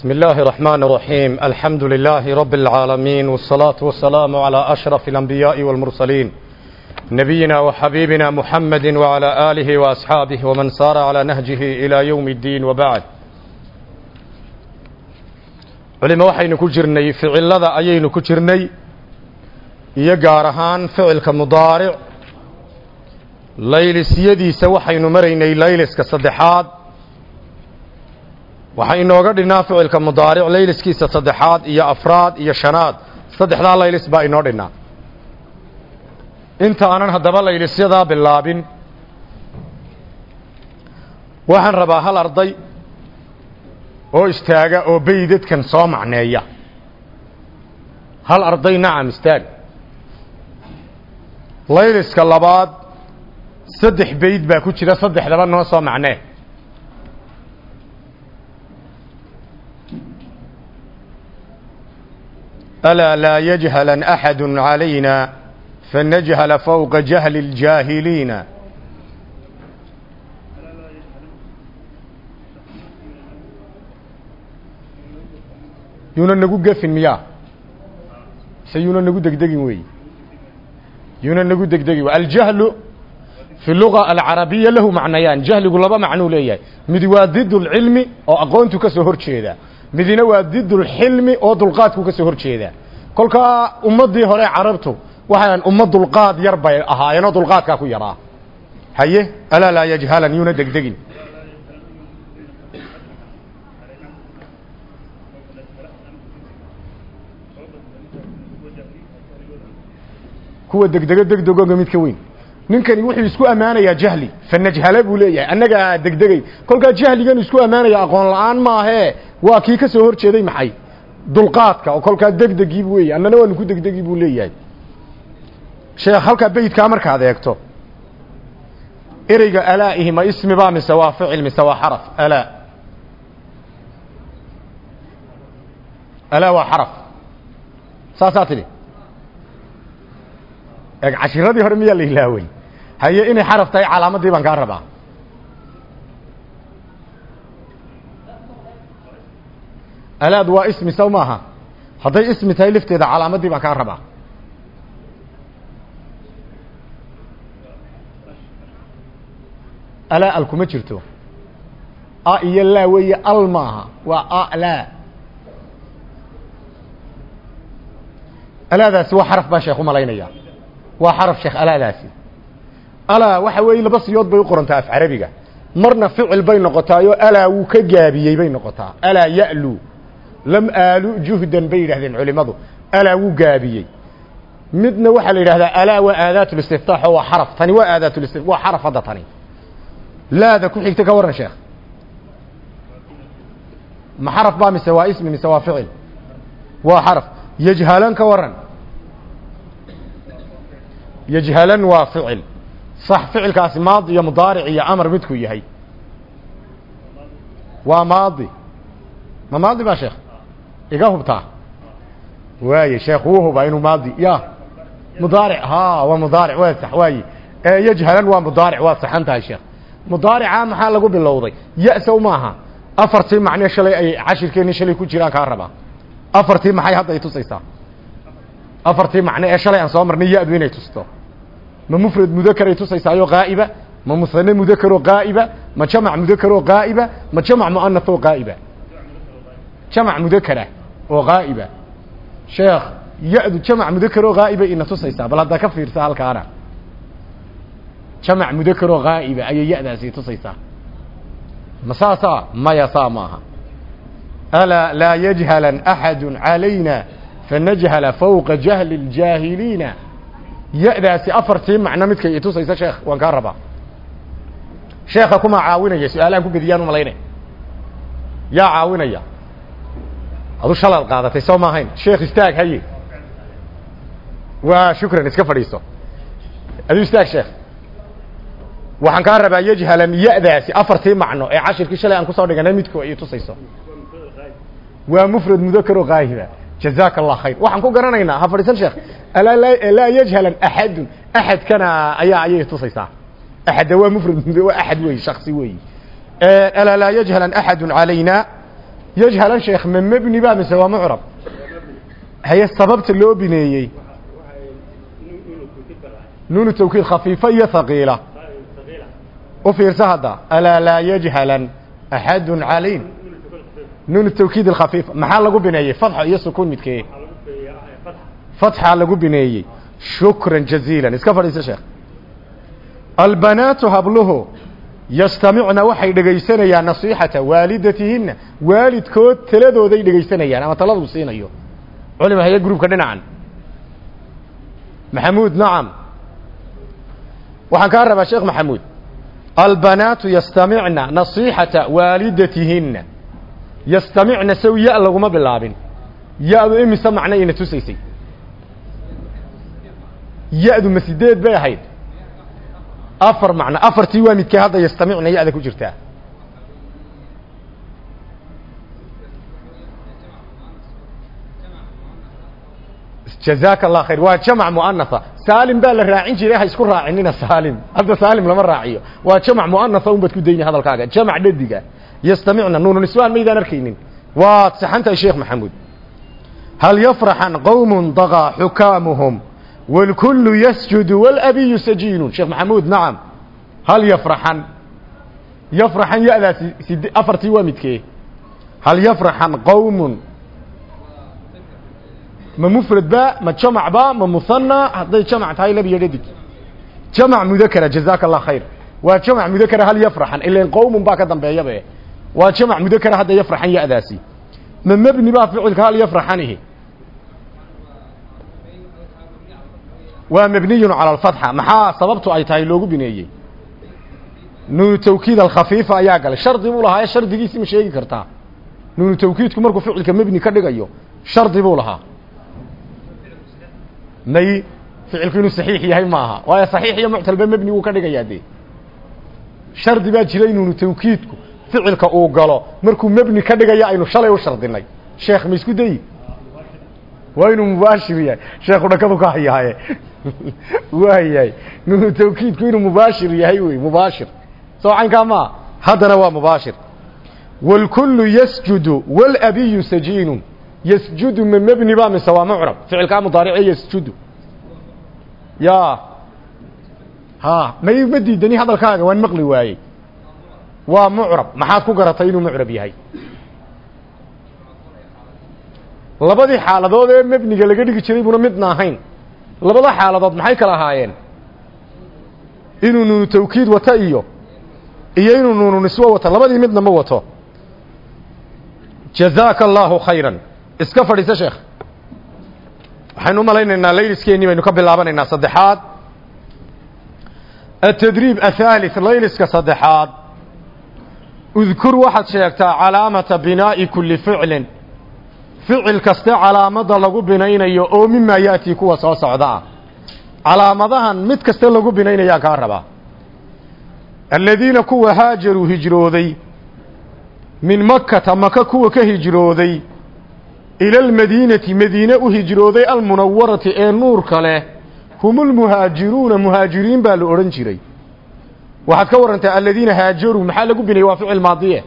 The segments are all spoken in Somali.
بسم الله الرحمن الرحيم الحمد لله رب العالمين والصلاة والسلام على أشرف الأنبياء والمرسلين نبينا وحبيبنا محمد وعلى آله وأصحابه ومن سار على نهجه إلى يوم الدين وبعد culimo waxaynu ku jirnay ficilada ayaynu ku jirnay iyo gaar ahaan ficilka mudaaric laylisyadiisa waxaynu maraynay layliska saddexaad waxaa inooga dhinnaa ficilka mudaaric layliskiisa saddexaad iyo afraad iyo shanaad saddexdaa laylis baa inoo dhinnaa inta aanan haddaba laylisyadaa bilaabin waxaan rabaa hal arday oo istaaga oo beydadkan soo macneeya hal arday nacam istaag layliska labaad saddex beyd baa ku jira saddexdaba noo soo macnee alaa laa yajhalan axadu calayna fanajhala fowqa jahli اljaahiliina yuuna nagu gefin miyaa mise yuuna nagu degdegin wey yuuna nagu degdegin aljahlu fi luga alcarabiya lahu macnayaan jahligu laba macnuu leeyahay midi waa did اlcilmi oo aqoontu ka soo hor jeeda midina waa did اlxilmi oo dulqaadku ka soo hor jeeda kolkaa ummaddii hore carabtu waxaan umma dulqaad yar bay ahaayeenoo dulqaadkaa ku yaraa haye alaa laa yajhalan yuuna degdegin kuwa degdego degdegoga mid ka weyn ninkani wuxuu isku ammaanayaa jahli fanajhala buu leeyahay annagaa degdegay kolkaa jahligan isku ammaanaya aqoon la-aan maahee waa kii ka soo hor jeeday maxay dulqaadka oo kolkaa degdegii weeye annana waanu ku degdegi buu leeyahay sheekh halkaa beydkaa markaad eegto ereyga alaa'ihi ma ismi baa mise waa ficil mise waa xaraf alaa alaa waa xaraf saasaa tidhi eeg cashiradii hore miyaa la ilaawey haye inay xaraf tahay calaamaddii baan kaa rabaa alaad waa ismi saw maaha hadday ismi tahay lafteeda calaamaddii baan kaa rabaa alaa al kuma jirto a iyo laa weeye al maaha waa a laa alaadaasi waa xaraf baan sheekh u malaynaya waa xaraf sheekh alaadaasi alaa waxa weeye laba siyood bay u qorantaa af carabiga marna ficil bay noqotaayoo alaa wuu ka gaabiyey bay noqotaa alaa ya'lu lam aalu juhdan bay yidhahdeen culimadu alaa wuu gaabiyey midna waxaa la yidhahdaa alaa waa aadaatulistiftaax oo waa xaraf tani waa aadaatulisti waa xaraf hadda tani laada ku xigta ka warran sheekh ma xaraf baa mise waa ismi mise waa ficil waa xaraf yajhalan ka warran yajhalan waa ficil sax ficilkaasi maadi iyo mudaaric iyo amar midkuu yahay waa maadi ma maadi baa sheekh iga hubtaa waaye sheekh wuu hubaa inuu maadi ya mudaaric ha waa mudaaric waa sax waaye yajhalan waa mudaaric waa saxan tahay sheekh mudaarica maxaa lagu bilowday ya-sow maaha afartii macne shalay ay cashirkeenni shalay ku jiraan kaa rabaa afartii maxay hadda ay tusaysaa afartii macne ee shalay aan soo marnay ya-du inay tusto ma mufrad mudakaray tusaysaayo qaa'iba ma musane mudakaroo qaa'iba ma jamac mudakaroo qaa'iba ma jamac mu'anathoo qaa'iba jamac mudakara oo qaa'iba sheekh ya-du jamac mudakaroo qaa'iba ina tusaysaa bal haddaa ka fiirsa halkaana jamac mudakaroo qaa'iba ayay ya-daasi tusaysaa ma saasaa maya saa maaha alaa laa yajhalan axadu calayna fanajhala fawqa jahli اljaahiliina ya-daasi afartii macno midkay itusaysa sheekh waan kaa rabaa sheekha kumaa caawinaya su-aalahan ku bediyaan u malaynay yaa caawinaya adu shalaad qaadatay soo maahayn sheekh istaag haye waa shukran iska fadhiiso adu istaag sheekh waxaan kaa rabaa yajhalan ya-daasi afartii macno ee cashirkii shalay aan kusoo dhiganay midku ay tusayso waa mufrad mudakaro qaahiba jazaaka allah khayr waxaan ku garanaynaa ha fadhiisan sheekh alaa laa yajhalan axadun axadkana ayaa ayay tusaysaa axadda waa mufrad waa axad weyi shaksi weyi alaa laa yajhalan axadu calayna yajhalan sheekh ma mebni ba mise waa mucrab haye sababta loo bineeyey nuunu tawkiid khafiifa iyo haqiila u fiirsa hadda alaa laa yajhalan axadun calayn nuunu tawkiid alkhafiifa maxaa lagu bineeyey fatxa iyo sukuun midkee fatxa lagu bineeyey shukran jaziilan iska fadhiisa sheekh albanaatu habluhu yastamicna waxay dhegaysanayaan nasiixata waalidatihinna waalidkood taladooday dhegaysanayaan ama taladu siinayo culima haye gruubka dhinacan maxamuud nacam waxaan kaa rabaa sheekh maxamuud albanaatu yastamicna nasiixata waalidatihinna yastamicna sow ya laguma bilaabin ya-du imise macno ina tusaysay ya-du ma sideed bay ahayd afar macno afartii waa midkee hadda yastamicna ya-da ku jirtaa jazaaka allah khayr waa jamac muanatha saalim baa la raacin jiray ha isku raacinina saalim hadda saalim lama raaciyo waa jamac muanatha un baad ku dayni hadalkaaga jamac dhadiga yastamicna nuunu niswaan maydaan arkaynin waad saxantahay sheekh maxamuud hal yafraxan qowm dagaa xukaamuhum wاlkulu yasjudu wاlabiyu sajiinun sheekh maxamuud nacam hal yafraxan yafraxan ya-daasi sid afartii waa midkee hal yafraxan qowmun ma mufrad ba ma jamac ba ma musanna hadday jamac tahay labiyo dhadig jamac mudakara jazaaka allah khayr waa jamac mudakara hal yafraxan ilan qowmun baa ka dambeeyabe waa jamac mudakara hadda yafraxan ya-daasi ma mebni baa ficilka hal yafraxanihi waa mabniyun cala alfatxa maxaa sababtu ay tahay loogu bineeyey nuunu tawkiid alkhafiifa ayaa galay shardi buu lahaa ee shardigiisi ma sheegi kartaa nuunu tawkiidku markuu ficilka mebni ka dhigayo shardi buu lahaa may ficilku inuu saxiix yahay maaha waayo saxiix iyo muctalba mebni wuu ka dhigayaa dee shardi baa jiray nuunu tawkiidku ficilka uu galo markuu mebni ka dhigaya aynu shalay u shardinay sheekh ma isku dayi waa inuu mubaashir yahay sheekhu dhakadu ka hayaaye waayahay nuunu tawkiidku inuu mubaashir yahay wey mubaashir soo caynkaa maa haddana waa mubaashir wاlkulu yasjudu wاlabiyu sajiinun yasjudu ma mebni ba mise waa mucrab ficilkaa mudaarice yasjudu ya ha may ma diidani hadalkaaga waan maqli waayey waa mucrab maxaad ku garatay inuu mucrab yahay labadii xaaladood ee mebniga laga dhigi jiray buna midna ahayn labada xaaladood maxay kala ahaayeen inuu nuunu tawkiid wato iyo iyo inuu nuunu niswo wato labadii midna ma wato jazaaka allaahu khayran iska fadhiisa sheekh waxaynu u malaynaynaa layliskeenii baynu ka bilaabanaynaa saddexaad atadriib athaalith layliska saddexaad udkur waxaad sheegtaa calaamata binaa'i kulli ficlin ficil kaste calaamadda lagu binaynayo oo mimaa ya'tii kuwa soo socda ah calaamadahan mid kaste lagu binaynayaa kaa rabaa aladiina kuwa haajaruu hijrooday min makkata maka kuwa ka hijrooday ila almadiinati madiine u hijrooday almunawarati ee nuurka leh hum ulmuhaajiruuna muhaajiriin baa la odhan jiray waxaad ka warantaa aladiina haajaruu maxaa lagu binayay waa ficil maadiye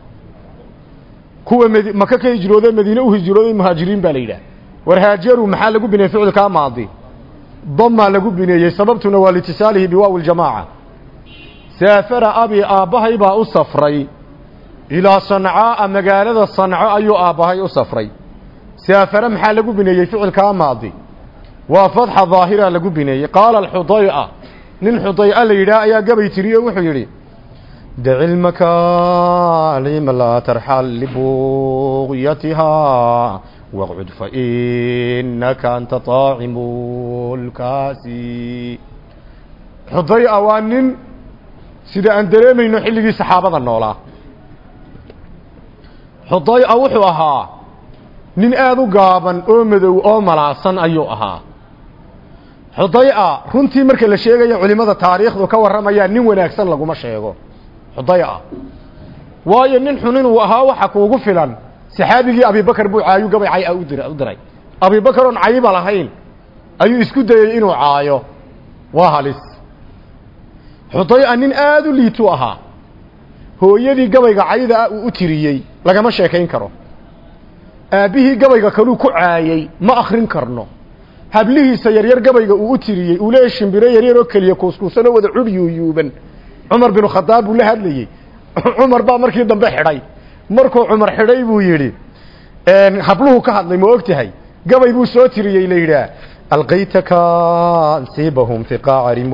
kuwa md maka ka hijrooday madiine u hijrooday muhaajiriin baa la yidhaah war haajaruu maxaa lagu bineeyey ficilkaa maadi damaa lagu bineeyey sababtuna waa liitisaalihi biwaawi ljamaaca saafara abi aabbahay baa u safray ilaa sancaa'a magaalada sanco ayuu aabbahay u safray saafare maxaa lagu bineeyey ficilkaa maadi waa fatxa daahira lagu bineeyey qaala alxuday'a nin xuday'a la yidhaah ayaa gabay tiriye wuxuu yidhi daci lmakaalima laa tarxal libuqyatihaa waqcud fainaka anta طaacimu lkaasi xuday'a waa nin sida aan dareemayno xilligii saxaabada noolaa xuday'a wuxuu ahaa nin aada u gaaban oo madow oo malaasan ayuu ahaa xuday'a runtii marka la sheegayo culimmada taariikhdu ka warramayaa nin wanaagsan laguma sheego xuday'a waayo nin xun inuu ahaa waxa kuugu filan saxaabigii abibakar buu caayu gabay cay u dir u diray abibakar oon cayiba lahayn ayuu isku dayey inuu caayo waa halis xuday'a nin aada u liitu ahaa hooyadii gabayga cayda ah uu u tiriyey lagama sheekayn karo aabbihii gabayga kaluu ku caayey ma akrin karno hablihiisa yaryar gabayga uu u tiriyey uu leeyahy shimbiro yaryar oo keliya kuuskuusan oo wada curyuyuuban cumar binu khadaab buu la hadlayey cumar baa markii dambe xidhay markuu cumar xidhay buu yidhi habluhu ka hadlay ma og tahay gabay buu soo tiriyey la yidhaah alqaytaka ansibahum fi qaacri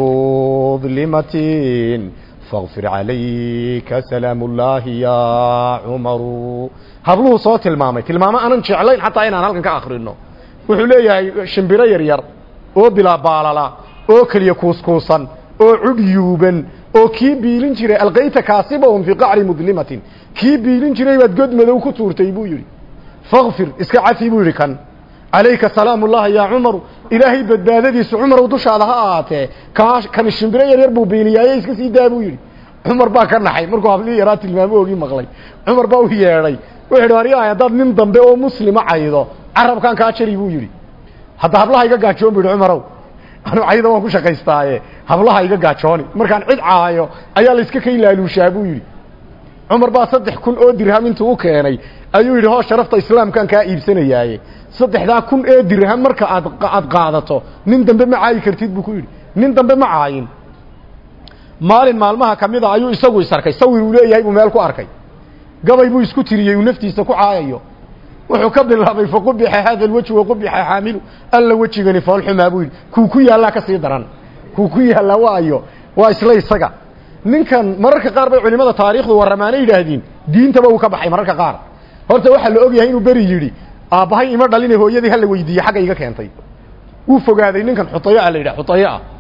mudlimatin faqfir calayka salaam ullaahi ya cumaru habluhu soo tilmaamay tilmaamo aanan jeclayn xataa inaan halkan ka akrino wuxuu leeyahay shimbiro yaryar oo bilaa baalala oo keliya kuuskuusan oo cugyuuban oo kii biilin jiray alqayta kaasibahum fii qacri mudlimatin kii biilin jiray baad god madow ku tuurtay buu yidhi fakfir iska cafi buu yidhi kan calayka salaam ullahi yaa cumaru ilaahay badbaadadiisu cumarow dushaada ha ahaatee kaa kani shimbiro yaryar buu biiliyaaye iska sii daa buu yidhi cumar baa ka naxay markuu hablihii yaraa tilmaamoogii maqlay cumar baa u yeedhay wuxu yidhi waryahay haddaad nin dambe oo muslima caydo carabkan kaa jari buu yidhi hadda hablaha iga gaajoon bu yidhi cumarow anu cayda waan ku shaqaystaaye hablaha iga gaajooni markaan cid caayo ayaa layska ka ilaaluushaa buu yidhi cumar baa saddex kun oo dirham intuu u keenay ayuu yidhi hoo sharafta islaamkaan kaa iibsanayaaye saddexdaa kun ee dirham marka aad aad qaadato nin dambe ma caayi kartid buu ku yidhi nin dambe ma caayin maalin maalmaha ka mid a ayuu isagu is arkay sawir uu leeyahay buu meel ku arkay gabay buu isku tiriyey uu naftiisa ku caayayo wuxuu ka bilaabay faqubixa hada alwejhu waqubixa xaamilu alla wejigani foolxumaa buu yidhi kuu ku yaallaa ka sii daran kuu ku yaallaa waayo waa isla isaga ninkan mararka qaar bay culimada taariikhdu warramaana yidhaahdeen diintaba uu ka baxay mararka qaar horta waxaa la og yahay inuu beri yidhi aabbahay ima dhalina hooyadii hala weydiiye xagga iga keentay wuu fogaaday ninkan xutayo a la yidhah xutayo ah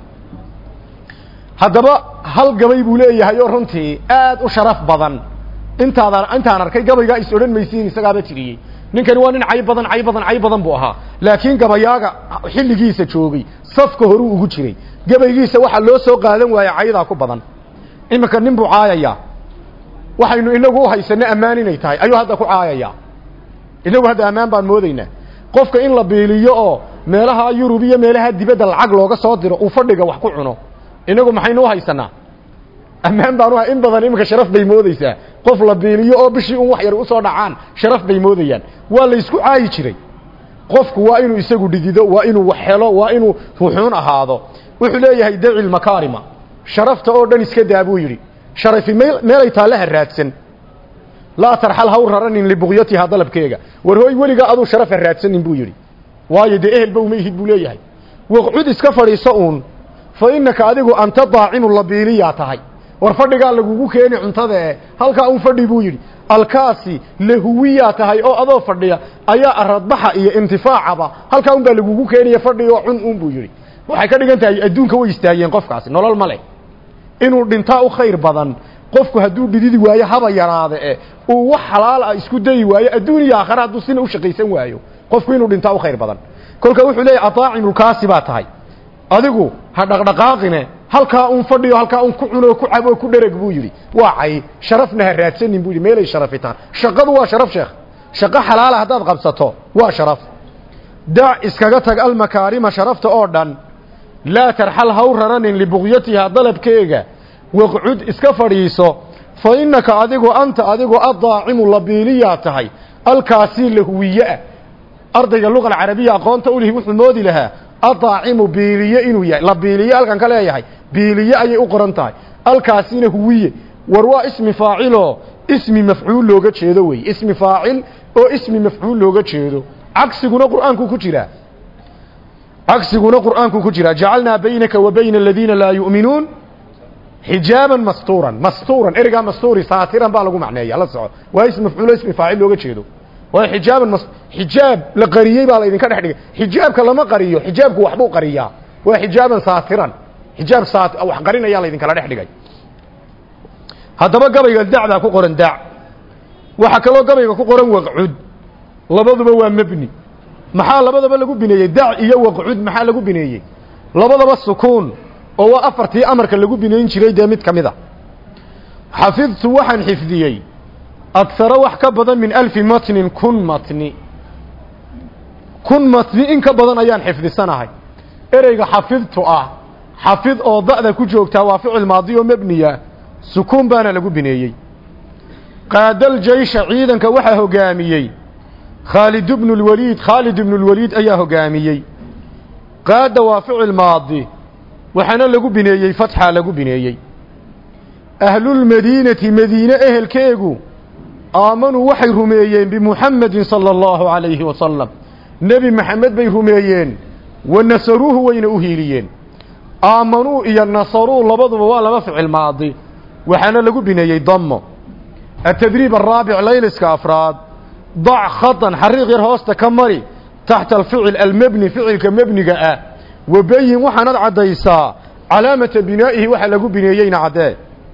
haddaba hal gabay buu leeyahay oo runtii aad u sharaf badan intaadaan intaan arkay gabaygaa is odhan maysiin isagaaba tiriyey ninkani waa nin cay badan cay badan cay badan buu ahaa laakiin gabayaaga xilligiisa joogay safka horuu ugu jiray gabaygiisa waxaa loo soo qaadan waaya caydaa ku badan iminka nin buu caayayaa waxaynu inagu u haysano ammaan inay tahay ayuu hadda ku caayayaa inagu hadda ammaan baan moodaynaa qofka in la biiliyo oo meelaha yurub iyo meelaha dibadda lacag looga soo diro uu fadhiga wax ku cuno inagu maxaynu u haysanaa ammaan baan u in badan iminka sharaf bay moodaysaa qof la biiliyo oo bishii un wax yar usoo dhacaan sharaf bay moodayaan waa la isku caayi jiray qofku waa inuu isagu dhidido waa inuu wax helo waa inuu ruxuun ahaado wuxuu leeyahay daci lmakaarima sharafta oo dhan iska daa buu yidhi sharafi meel meelay taallaha raadsan laa tarxal haw raranin libuqyatihaa dalabkeega war hooy weligaa aduu sharafa raadsanin buu yidhi waayo dee ehelba uma ihid buu leeyahay waqcud iska fadhiiso uun fa innaka adigu anta daacimu labiiliyaa tahay war fadhigaa lagugu keeni cuntadae halkaa un fadhi buu yidhi alkaasi lahuwiyaa tahay oo adoo fadhiya ayaa aradbaxa iyo intifaacaba halkaa un baa lagugu keenaya fadhi oo cun un buu yidhi waxay ka dhigan tahay adduunka way istaageen qofkaasi nolol ma leh inuu dhintaa u khayr badan qofku hadduu dhididi waayo haba yaraade e uu wax xalaal ah isku dayi waayo adduun iyo aakhare hadduu sina u shaqaysan waayo qofku inuu dhintaa u khayr badan kolka wuxuu leeyahy adaacimulkaasi baa tahay adigu ha dhaqdhaqaaqine halkaa un fadhiyo halkaa un ku cuno ku cabo ku dhereg buu yidhi waa cay sharafna ha raadsanin buu yidhi meelay sharafitaan shaqadu waa sharaf sheekh shaqo xalaala haddaad qabsato waa sharaf dac iskaga tag almakaarima sharafta oo dhan laa tarxal haw raranin libuqyatihaa dalabkeega waqcud iska fadhiiso fa innaka adigu anta adigu addaacimu labiiliyaa tahay alkaasii lahuwiyeah ardayga luqa alcarabiya aqoonta u lihi wuxuu moodi lahaa adaacimu biiliye inuu yahay la biiliye halkan ka leeyahay biiliye ayay u qoran tahay alkaasina huwiye war waa ismi faaciloo ismi mafcuul looga jeedo wey ismi faacil oo ismi mafcuul looga jeedo cagsiguna qur'aanku ku jiraa cagsiguna qur'aanku ku jiraa jacalnaa baynaka wa bayna aladiina laa yu'minuun xijaaban mastuuran mastuuran ereygaa mastuuri saatiran baa lagu macneeya la soco waa ismi mafcuulo ismi faacil looga jeedo waayo xijaaban mas xijaab la qariyey baa la idinka dhex dhigay xijaabka lama qariyo xijaabku waxbuu qariyaa waa xijaaban saatiran xijaab saat wax qarinayaa la idinkala dhex dhigay haddaba gabayga dacdaa ku qoran dac waxaa kaloo gabayga ku qoran waqcud labaduba waa mebni maxaa labadaba lagu bineeyey dac iyo waqcud maxaa lagu bineeyey labadaba sukuun oo waa afartii amarka lagu bineyn jiray dee mid ka mid a xafidtu waxaan xifdiyey agsaro wax ka badan min alfi matnin kun matni kun matni in ka badan ayaan xifdisanahay ereyga xafidtu ah xafid oo da'da ku joogtaa waa ficil maadi oo mebniya sukuun baana lagu bineeyey qaadal jaysha ciidanka waxaa hogaamiyey khaalid bnu lwaliid khaalid ibnu lwaliid ayaa hogaamiyey qaada waa ficil maadi waxaana lagu bineeyey fatxa lagu bineeyey ahlulmadiinati madiine ehelkeegu aamanuu waxay rumeeyeen bimuxamedin sala allahu calayhi wasalam nebi maxamed bay rumeeyeen wa nasaruuhu wayna u hiiliyeen aamanuu iyo nasaruu labaduba waa laba ficil maadi waxaana lagu bineeyey damo atadriib araabic layliska afraad dac khatan xariiq yar hoosta ka mari taxta alficil almebni ficilka mebniga ah wabeyin waxaanad caddaysaa calaamata binaa'ihi waxa lagu bineeyeyna caddee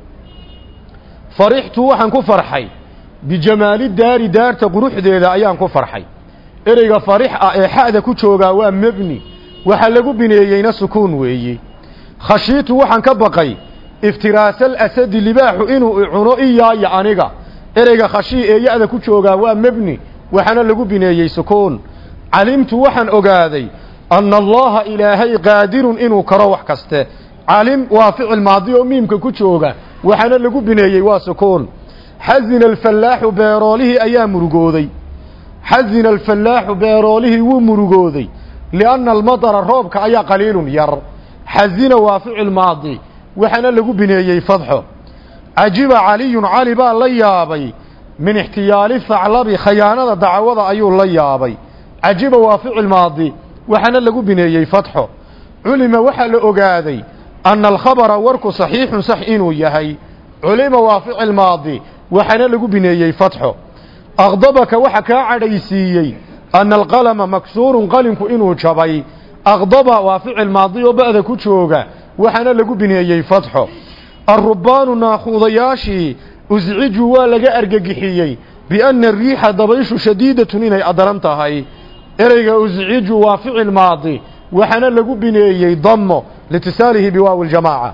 farixtu waxaan ku farxay bijamaali daari daarta quruxdeeda ayaan ku farxay ereyga farix ah ee xa'da ku joogaa waa mebni waxa lagu bineeyeyna sukuun weeye khashiitu waxaan ka baqay iftiraasal asadi libaaxu inuu icuno iyaayo aniga ereyga khashii ee ya-da ku joogaa waa mebni waxaana lagu bineeyey sukuun calimtu waxaan ogaaday anna allaha ilaahay qaadirun inuu karo wax kaste calim waa ficil maadi oo miimka ku jooga waxaana lagu bineeyey waa sukuun xazina alfallaaxu beeroolihii ayaa murugooday xazina alfallaaxu beeroolihii wuu murugooday lianna almadara roobka ayaa qaliilun yar xazina waa ficil maadi waxaana lagu bineeyey fadxo cajiba caliyun cali baa la yaabay min ixtiyaali thaclabi khayaanada dacwada ayuu la yaabay cajiba waa ficil maadi waxaana lagu bineeyey fatxo culima waxaa la ogaaday anna alkhabara warku saxiixun sax inuu yahay culima waa ficil maadi waxaana lagu bineeyey fatxo aqdabaka waxa kaa cadhaysiiyey anna alqalama maksuurun qalinku inuu jabay aqdaba waa ficil maadi oo ba'da ku jooga waxaana lagu bineeyey fatxo arrubaanu naakuudayaashii uscijuu waa laga argagixiyey bianna ariixa dabayshu shadiidatun inay adaran tahay ereyga usciju waa ficil maadi waxaana lagu bineeyey damo litisaalihi biwaawi ljamaaca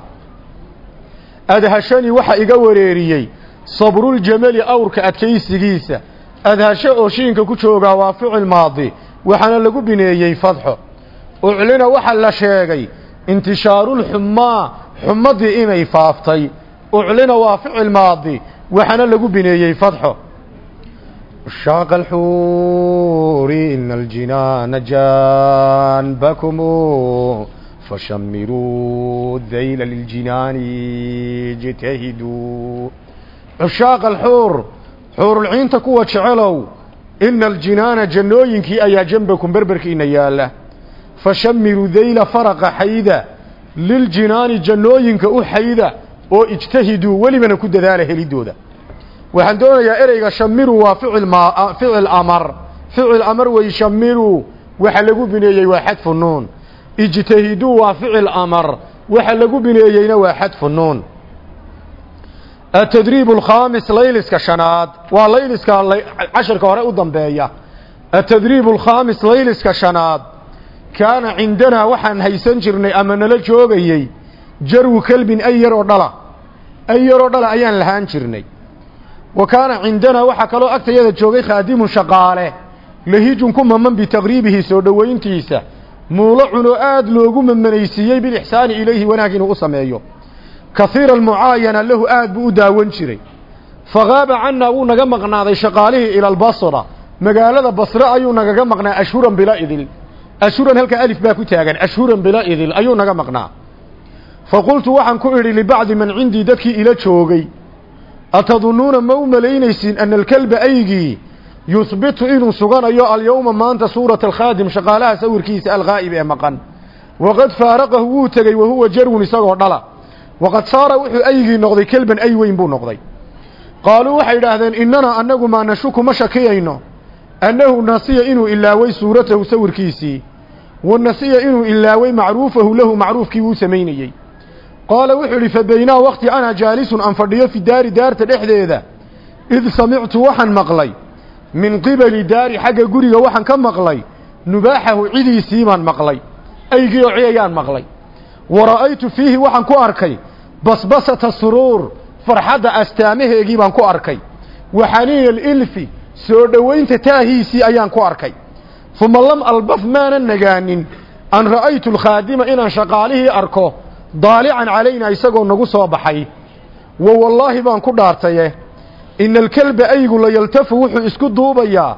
adhashani waxa iga wareeriyey sabruljamali awrka adkaysigiisa adhasho oo shiinka ku joogaa waa ficil maadi waxaana lagu bineeyey fadxo uclina waxa la sheegay intishaarulxumaa xumadii inay faaftay uclina waa ficil maadi waxaana lagu bineeyey fadxo شاق الحور إن الجنان جانبكم فشمروا الذيل للجنان اجتهدوا عشاق الحور حور العين تكوى شعلو إن الجنان جنوينك أيا جنبكم بربركين يالا فشمروا ذيل فرق حيدا للجنان جنوينك أحيدا واجتهدوا ولمن كد ذاله لدودا waxaan doonayaa ereyga shamiru waa ficil ma ficil amar ficil amar wey shamiru waxa lagu bineeyey waa xadfu nuun ijtahiduu waa ficil amar waxa lagu bineeyeyna waa xadfu nuun atadriib alkhaamis layliska shanaad waa layliska casharka hore u dambeeya atadriib alkhaamis layliska shanaad kaana cindanaa waxaan haysan jirnay ama nala joogayey jarwu kelbin ay yaroo dhala ay yaroo dhala ayaan lahaan jirnay wa kaana cindanaa waxaa kaloo agtayada joogay khaadimun shaqaale lahijun ku maman bitaqriibihi soo dhowayntiisa muulo cunoo aada loogu mamanaysiiyey bilixsaani ilayhi wanaag inuu u sameeyo kahiira almucaayana lahu aad buu u daawan jiray fakaaba cannaa wuu naga maqnaaday shaqaalihii ila albasra magaalada basre ayuu nagaga maqnaa ashhuran bila idil ashhuran halkaa alif baa ku taagan ashhuran bila idil ayuu naga maqnaa fa qultu waxaan ku idhi libacdi man cindii dadkii ila joogay atadunnuuna ma u malaynaysiin ana alkelba aygii yuhbitu inuu suganayo alyowma maanta suurata alkhaadim shaqaalaha sawirkiisa alghaa'ib ee maqan waqad faaraqahu wuu tegey wahuwa jarwun isagoo dhala waqad saara wuxuu aygii noqday kelban ay weyn buu noqday qaaluu waxay idhaahdeen innanaa annagu maa nashuku ma shakiyayno annahu nasiya inuu ilaaway suuratahu sawirkiisii wa nasiya inuu ilaaway macruufahu lahu macruufkii wuu samaynayey qaala wuxuu idhi fa baynaa wakti ana jaalisun aan fadhiyo fi daari daarta dhexdeeda id samictu waxaan maqlay min qibali daari xagga guriga waxaan ka maqlay nubaaxahu cidiisii baan maqlay aygii oo ciyayaan maqlay wa ra'aytu fiihi waxaan ku arkay basbasata suruur farxadda astaamaheegii baan ku arkay wa xaniina alilfi soo dhowaynta taahiisii ayaan ku arkay uma lam albaf maanan nagaanin an ra'aytu alkhaadima inaan shaqaalihii arko daalican calaynaa isagoo nagu soo baxay wa wallaahi baan ku dhaartaye ina alkelba aygu la yaltafu wuxuu isku duubayaa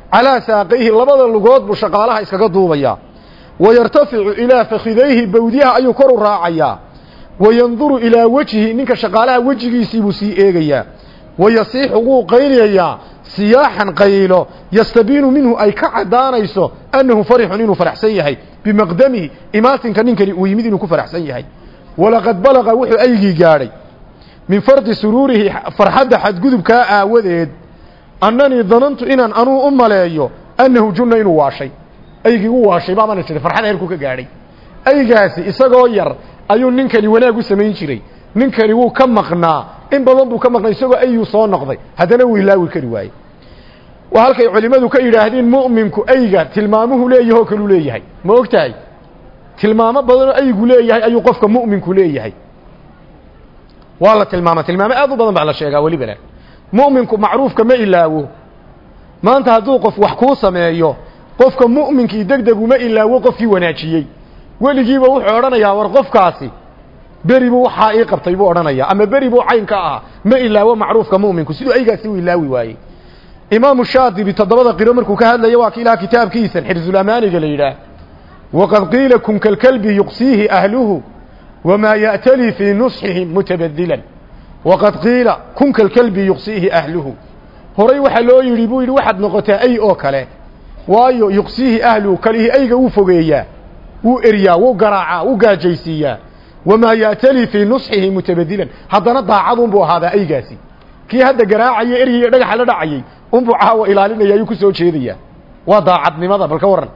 calaa saaqayhi labada lugood buu shaqaalaha iskaga duubayaa wayartaficu ilaa fakhidayhi bawdiyaha ayuu kor u raacayaa wayanduru ilaa wejhi ninka shaqaalaha wejigiisii buu sii eegayaa wayasiixu wuu qayliyayaa siyaaxan qaylo yastabiinu minhu ay ka caddaanayso annahu farixun inuu faraxsan yahay bimaqdamihi imaatinka ninkani uu yimid inuu ku faraxsan yahay walaqad balaqa wuxuu aygii gaadhay min fardi suruurihi farxadda xadgudubkaa aawadeed annanii danantu inaan anuu u maleeyo annahu junna inuu waashay aygii u waashay baabana jiray farxad heerku ka gaadhay aygaasi isagoo yar ayuu ninkani wanaag u samayn jiray ninkani wuu ka maqnaa in badan buu ka maqnaa isagoo ayuu soo noqday haddana wuu ilaawi kari waaye waa halkay culimmadu ka yidhaahdeen mu'minku ayga tilmaamuhu leeyahoo kaluu leeyahay ma og tahay tilmaamo badanoo aygu leeyahay ayuu qofka mu'minku leeyahay waa la tilmaama tilmaamo aad u badan baa la sheegaa welibana mu'minku macruufka ma ilaawo maanta hadduu qof wax kuu sameeyo qofka mu'minkii deg deg uma ilaawo qofkii wanaajiyey weligiiba wuxuu odhanayaa war qofkaasi beri buu waxaa ii qabtay buu odhanayaa ama beri buu cayn ka ahaa ma ilaawo macruufka mu'minku siduu aygaasi u ilaawi waayey imaamu shaadibi toddobada qiro markuu ka hadlaya waa ki ilaha kitaabkiisan xirzulamaaniga la yidhaah waqad qiila kun kalkalbi yuqsiihi ahluhu wamaa ya'tali fii nusxihim mutabadilan waqad qiila kun kalkalbi yuqsiihi ahluhu horay waxaa loo yidhi buu yidhi waxaad noqotaa ay oo kale waayo yuqsiihi ahluhu kalihii ayga wuu fogeeyaa wuu eryaa wuu garaacaa wuu gaajaysiiyaa wamaa ya'tali fii nusxihi mutabadilan haddana daacadunbuu ahaadaa aygaasi kii hadda garaacaya eryay dhagaxa la dhacayay unbuu caawa ilaalinaya ayuu ku soo jeedayaa waa daacadnimada bal ka warran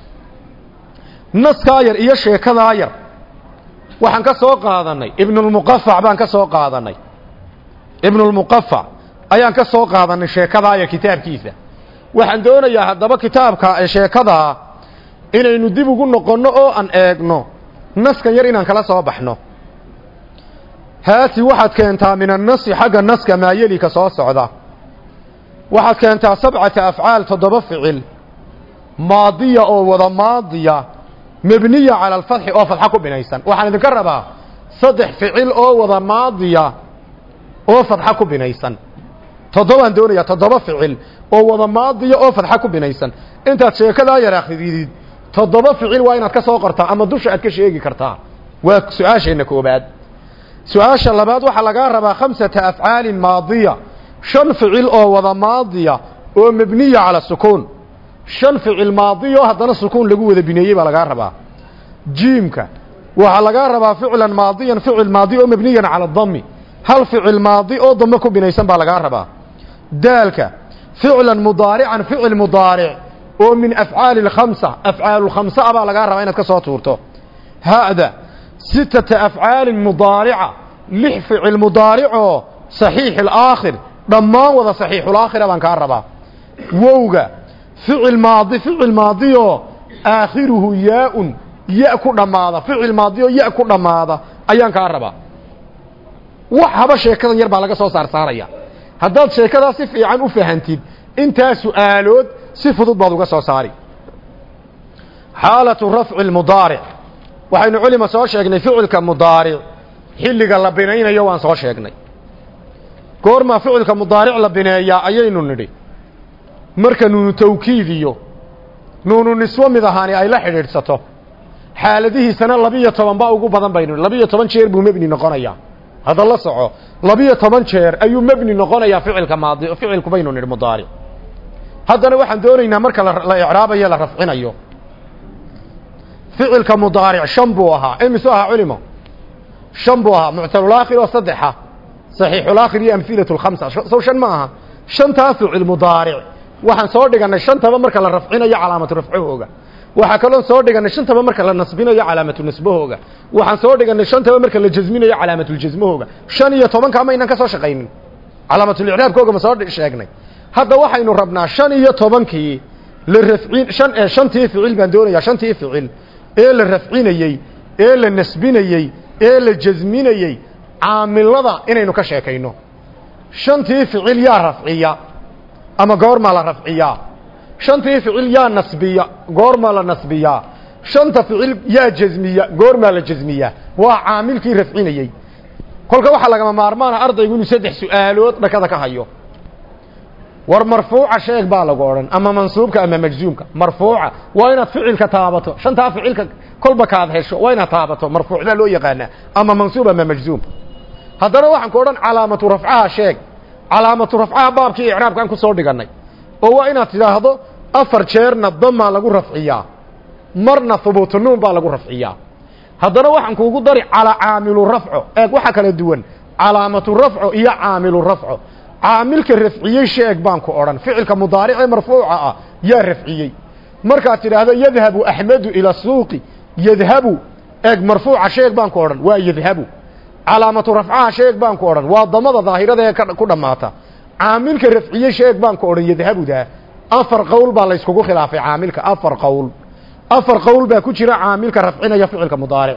naskaa yar iyo sheekadaa yar waxaan ka soo qaadanay ibnulmuqafac baan ka soo qaadanay ibnulmuqafac ayaan ka soo qaadanay sheekadaa yar kitaabkiisa waxaan doonayaa haddaba kitaabka sheekadaa inaynu dib ugu noqonno oo aan eegno naskan yar inaan kala soo baxno haati waxaad keentaa min annasi xagga naska maayelika soo socda waxaad keentaa sabcata afcaal toddoba ficil maadiya oo wada maadiya mebniya cala alfatxi oo fadxa ku binaysan waxaan idinka rabaa saddex ficil oo wada maadiya oo fadxa ku binaysan toddobaan doonayaa toddoba ficil oo wada maadiya oo fadxa ku binaysan intaad sheekadaa yar akridid toddoba ficil waa inaad ka soo qortaa ama dusha aad ka sheegi kartaa waa su-aasheenna koobaad su-aasha labaad waxaa lagaa rabaa khamsata afcaalin maadiya shan ficil oo wada maadiya oo mebniya cala sukuun shan ficil maadiyo haddana sukuun lagu wada bineeyey baa lagaa rabaa jiimka waxaa lagaa rabaa ficlan maadiyan ficil maadi oo mebniyan cala dami hal ficil maadi oo dame ku binaysan baa lagaa rabaa daalka ficlan mudaarican ficil mudaaric oo min afcaali اkhamsa afcaalulkhamsa a baa lagaa rabaa inaad ka soo tuurto hada sitata afcaalin mudaarica lix ficil mudaaricoo saxiix alaakhir dhammaan wada saxiixulaakhira baan kaa rabaa wowga ficil maadi ficil maadioo aakhiruhu yaa-un ya ku dhammaada ficil maadioo ya ku dhammaada ayaan kaa rabaa wax haba sheekadan yar baa laga soo saar saaraya haddaad sheekadaa si fiican u fahantid intaa su-aalood si fudud baad uga soo saari xaalatu rafci lmudaaric waxaynu culima soo sheegnay ficilka mudaaric xilliga la binaynayo waan soo sheegnay goormaa ficilka mudaaric la bineeyaa ayaynu nidhi marka nuunu tawkiid iyo nuunu niswo mid ahaani ay la xidhiidhsato xaaladihiisana labiyo toban baa ugu badan baynu labiyo toban jeer buu mebni noqonayaa hadda la soco labiyo toban jeer ayuu mebni noqonayaa ficilka maadi ficilku baynu nidhi mudaaric haddana waxaan doonaynaa marka la icraabayo la rafcinayo ficilka mudaaric shan buu ahaa imisu ahaa culimo shan buu ahaa muctalulaakhir oo saddexa saxiixulaakhir iyo amhilatu lkhamsa sow shan ma aha shantaa ficil mudaaric waxaan soo dhiganay shantaba marka la rafcinayo calaamatu rafcahooga waxaa kaloon soo dhiganay shantaba marka la nasbinayo calaamatu nasbahooga waxaan soo dhiganay shantaba marka la jasminayo calaamatuljasmahooga shan iyo tobanka ma aynaan ka soo shaqaynin calaamatulicraabkooga ma soo sheegnay hadda waxaynu rabnaa shan iyo tobankii la rafcin shan ee shantii ficil baan doonayaa shantii ficil ee la rafcinayey ee la nasbinayey ee la jasminayey caamilada inaynu ka sheekayno shantii ficil yaa rafciya ama goormaa la rafciyaa shantii ficil yaa nasbiya goormaa la nasbiyaa shanta ficil yaa jasmiya goormaa la jasmiyaa waa caamilkii rafcinayey kolka waxaa lagama maarmaana ardaygu inuu saddex su-aalood dhakada ka hayo war marfuuca sheeg baa lagu odhan ama mansuubka ama majzuumka marfuuca waa inaad ficilka taabato shantaa ficilka kolba kaad hesho waa inaad taabato marfuuc baa loo yaqaanaa ama mansuub ama majzuum haddana waxaan ku odhan calaamatu rafcaha sheeg calaamatu rafcaha baabkii icraabkaan ku soo dhigannay oo waa inaad tidhaahdo afar jeerna damaa lagu rafciyaa marna hubuutunuun baa lagu rafciyaa haddana waxaan kuugu dari calaa caamilu rafco eeg waxa kala duwan calaamatu rafco iyo caamilu rafco caamilka rafciyey sheeg baan ku odhan ficilka mudaaricee marfuuca ah yaa rafciyey markaad tidhaahdo yadhabu axmedu ila suuqi yadhabu eeg marfuuca sheeg baan ku odhan waa yadhabu calaamatu rafcaha sheeg baan ku odhan waa damada daahirada ee ku dhammaata caamilka rafciye sheeg baan ku odhan yadhabudaa afar qowl baa layskugu khilaafay caamilka afar qowl afar qowl baa ku jira caamilka rafcinaya ficilka mudaaric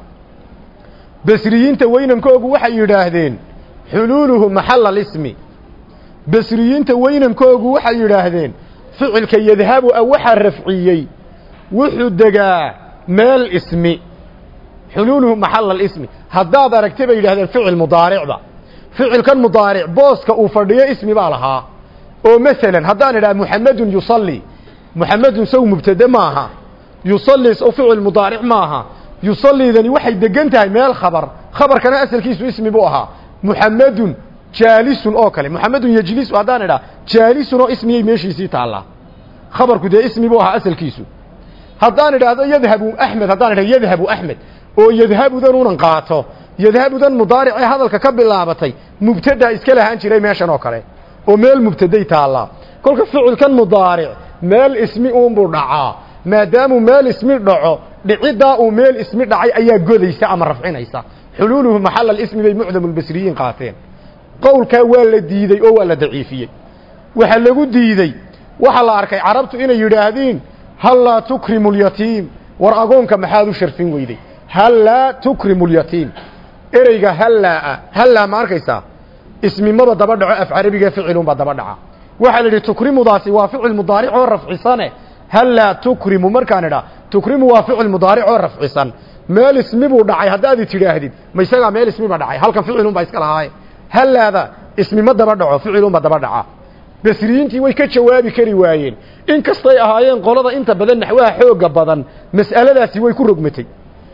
basriyiinta weynamkoogu waxay yidhaahdeen xuluuluhu maxala alismi basriyiinta weynamkoogu waxay yidhaahdeen ficilka yadhabu a waxaa rafciyey wuxuu degaa meel ismi xuluuluhu maxala alismi haddaad aragta bay yidhahdeen ficil mudaaricda ficilkan mudaaric booska uu fadhiyo ismi baa lahaa oo masalan haddaan idhaha muxamedun yusalli muxamedun sow mubtade maaha yusalli sow ficil mudaaric maaha yusalliidani waxay degan tahay meel khabar khabarkana asalkiisu ismi buu ahaa muxamedun jaalisun oo kale muxamedun yejlisu haddaan idhaha jaalisun oo ismiyay meeshiisii taallaa khabarku dee ismi buu ahaa asalkiisu haddaan idhaahdo yadhabu axmed haddaan idhahdo yadhabu axmed oo yadhabudan unan qaato yadhabudan mudaaricee hadalka ka bilaabatay mubtadaa iska lahaan jiray meeshan oo kale oo meel mubtaday taallaa kolka ficilkan mudaaric meel ismi uunbuu dhacaa maadaamuu meel ismi dhaco dhiciddaa uu meel ismi dhacay ayaa godaysa ama rafcinaysa xuluuluhu maxala ismi bay mucdamu lbasriyiin qaateen qowlkaa waa la diidey oo waa la daciifiyey waxaa lagu diidey waxaa la arkay carabtu inay yidhaahdiin hal laa tukrimu lyatiim war agoonka maxaad u sharfin weyday hal laa tukrimu lyatiim ereyga hallaa hallaa ma arkaysaa ismimaba daba dhaco af carabiga ficilunbaa daba dhaca waxaa la yidhi tukrimudaasi waa ficil mudaaric oo rafcisane hallaa tukrimu markaan idhaa tukrimu waa ficil mudaaric oo rafcisan meel ismi buu dhacay haddaadi tidhaahdid ma isagaa meel ismiba dhacay halkan ficilunbaa iska lahaaye hallaada ismi ma daba dhaco ficilunba daba dhaca basriyiintii way ka jawaabi kari waayeen in kastay ahaayeen qolada inta badan naxwaha xooga badan mas'aladaasi way ku rogmatay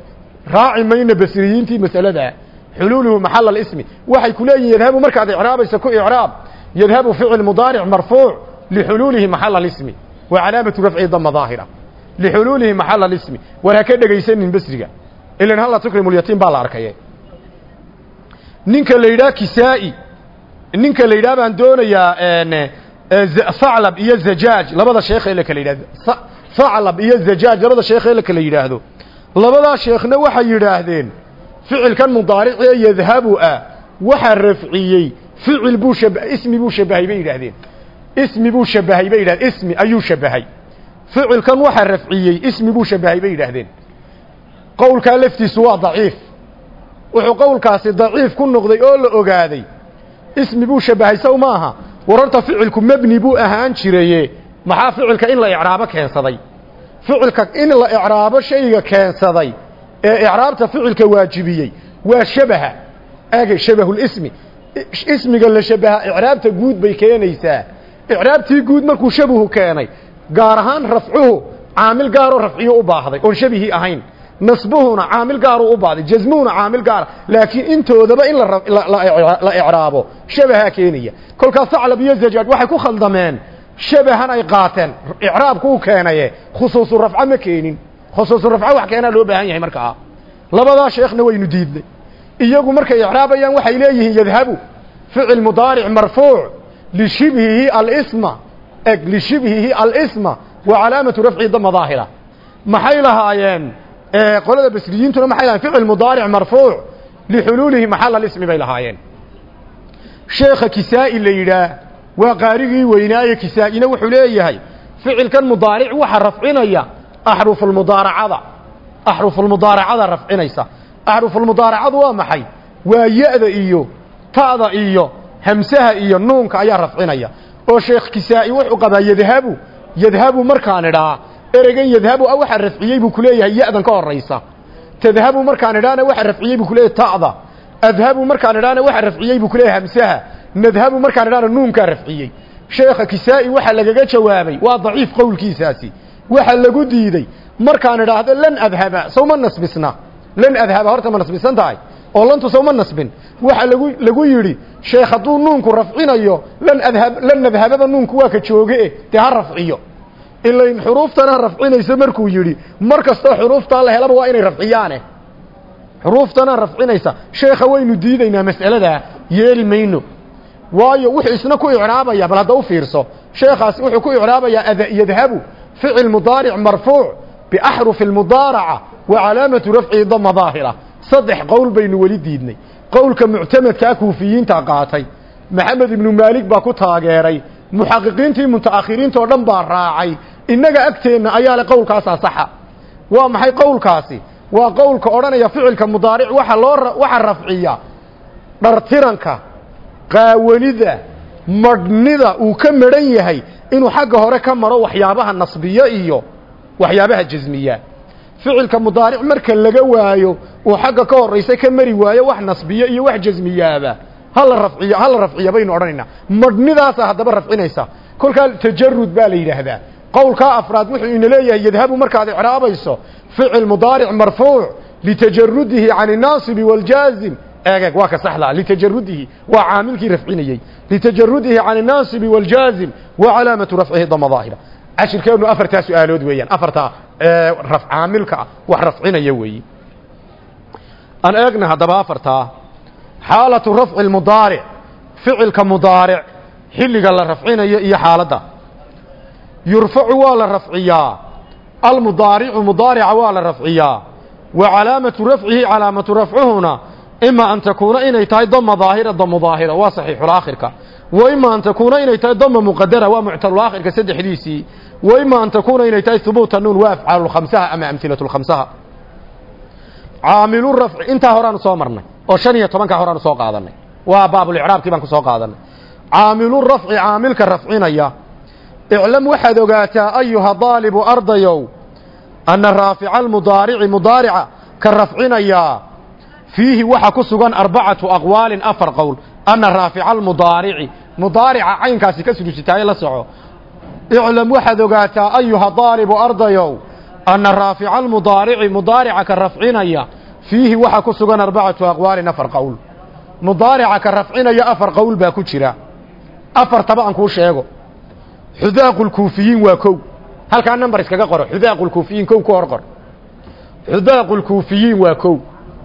raaci mayna basriyiintii mas'aladaa xuluuluhu maxala alismi waxay ku leeyihin yadhabu markaad icraabaysa ku icraab yadhabu ficil mudaaric marfuuc lixuluulihi maxala alismi wa calaamatu rafci dama daahira lixuluulihi maxala alismi war ha ka dhegaysanin basriga ilan halla tukrimu lyatiim baa la arkaye ninka la yidhaha kisaa'i ninka la yidhaha baan doonayaa haclab iyo zajaaj labada sheekh ee la kala yidhahdo haclab iyo zajaaj labada sheekh ee la kala yidhaahdo labadaa sheekhna waxay yidhaahdeen ficilkan mudaaricee yadhabu ah waxaa rafciyey ficil buu shab ismi buu shabahay bay yidhaahdeen ismi buu shabahay bay yidhahdeen ismi ayuu shabahay ficilkan waxaa rafciyey ismi buu shabahay bay yidhaahdeen qowlkaa laftiisu waa daciif wuxuu qowlkaasi daciif ku noqday oo la ogaaday ismi buu shabahay sow maaha wararta ficilku mebni buu ahaan jiraye maxaa ficilka in la icraabo keensaday ficilka in la icraabo shayga keensaday ee icraabta ficilka waajibiyey waa shabaha ege shabahulismi ismiga la shabaha icraabta guud bay keenaysaa icraabtii guud markuu shabahu keenay gaar ahaan rafcuhu caamil gaaroo rafciyo u baahday oon shabihii ahayn nasbuhuna caamil gaaruu u baahday jasmuhuna caamil gaara laakiin intoodaba in la icraabo shabahaa keenaya kolkaas saclab iyo zajaaj waxay ku khaldameen shabahan ay qaateen icraabku u keenaye khusuusu rafco ma keenin khusuusu rafco wax keenaa loo baahan yahay markaa labadaa sheekhna waynu diidnay iyagu markay icraabayaan waxay leeyihiin yadhabu ficil mudaaric marfuuc lishibhihi alisma eg lishibhihi alisma wa calaamatu rafci dama daahira maxay lahaayeen qolada basriyiintuna maxay lahayen ficil mudaaric marfuuc lixuluulihi maxala alismi bay lahaayeen sheekha kisaa'i la yidhaah waa qaarigii weynaaye kisaa-ina wuxuu leeyahay ficilkan mudaaric waxa rafcinaya axrufulmudaaracada axrufulmudaaracada rafcinaysa axrufulmudaaracadu waa maxay waa ya-da iyo ta'da iyo hamsaha iyo nuunka ayaa rafcinaya oo sheekh kisaa'i wuxuu qabaa yadhabu yadhabu markaan idhaa ereygan yadhabu a waxa rafciyey buu kuleeyahay ya-dan ka horaysa tadhabu markaan idhaana waxa rafciyey buu kuleeyahay ta'da adhabu markaan idhaana waxa rafciyey buu kuleeyahay hamsaha nadhabu markaan idhaana nuunkaa rafciyey sheekha kisaa'i waxa lagaga jawaabay waa daciif qowlkiisaasi waxa lagu diiday markaan idhaahdo lan adhaba sawma nasbisna lan adhaba horta ma nasbisan tahay oo lantu sawma nasbin waxa lagu lagu yidhi sheekh hadduu nuunku rafcinayo lan adhab lan adhabada nuunku waa ka jooge dee ha rafciyo ilayn xuruuftana rafcinayso markuu yidhi mar kastoo xuruuftaa la helaba waa inay rafciyaane xuruuftana rafcinaysa sheekha waynu diidaynaa mas'aladaa yeeli mayno waayo wuxuu isna ku icraabaya bal hadda u fiirso sheekhaasi wuxuu ku icraabayaa yadhabu ficil mudaaric marfuuc biaxrufi lmudaaraca wa calaamatu rafcihi dama daahira saddex qowl baynu weli diidnay qowlka muctamadkaa kuufiyiinta qaatay maxamed ibnu maalik baa ku taageeray muxaqiqiintii mutaakhiriinta oo dhan baa raacay innaga agteenna ayaa le qowlkaasaa saxa waa maxay qowlkaasi waa qowlka odhanaya ficilka mudaaric waxa loo waxa rafciya dhartiranka qaawanida madhnida uu ka madhan yahay inuu xagga hore ka maro waxyaabaha nasbiya iyo waxyaabaha jasmiya ficilka mudaaric marka laga waayo uu xagga ka horaysa ka mari waayo wax nasbiya iyo wax jasmiyaaba hala rafciyo hala rafciya baynu odhanaynaa madhnidaasa haddaba rafcinaysa kolkaa tajarud baa la yidhaahdaa qowlkaa afraad wuxuu ina leeyahay yadhabu markaad icraabayso ficil mudaaric marfuuc litajarudihi can الnaasibi wاljaazim eegeg waa ka saxdaa litajarudihi waa caamilkii rafcinayey litajarudihi can الnaasibi wاljaazim wa calaamatu rafcihi dama daahira cashirkeenu afartaa su-aalood weeyaan afartaa caamilka ah wax rafcinaya weeyi aan eegna haddaba afartaa xaalatu rafci اmudaaric ficilka mudaaric xilliga la rafcinayo iyo xaaladda yurfacu waa la rafciyaa almudaaricu mudaarica waa la rafciyaa wa calaamatu rafcihi calaamatu rafcuhuna ima an takuuna inay tahay dama daahira damo daahira waa saxiixulaakhirka wa ima an takuuna inay tahay dama muqadara waa muctalulaakhirka saddexdiisii wa ima an takuuna inay tahay hubuuta nuun waa afcaalulkhamsaha ama amhilatulkhamsaha caamilu rafci intaa horaanu soo marnay oo shan iyo tobankaa horaanu soo qaadanay waa baabulicraabkii baan ku soo qaadanay caamilu rafci caamilka rafcinaya iclam waxaad ogaataa ayuha daalibu ardayow anna raafica almudaarici mudaarica ka rafcinayaa fiihi waxa ku sugan arbacatu aqwaalin afar qowl anna raafica almudaarici mudaarica caynkaasi ka sudusitaaye la soco iclam waxaad ogaataa ayuha daalibu ardayow anna raafica almudaarici mudaarica ka rafcinaya fiihi waxa ku sugan arbacatu aqwaalin afar qowl mudaarica ka rafcinaya afar qowl baa ku jira afartaba aan kuu sheego xudaaqu lkuufiyiin waa kow halkaa number iskaga qoro xudaaqu lkuufiyiin kow ku hor qor xudaaqu lkuufiyiin waa kow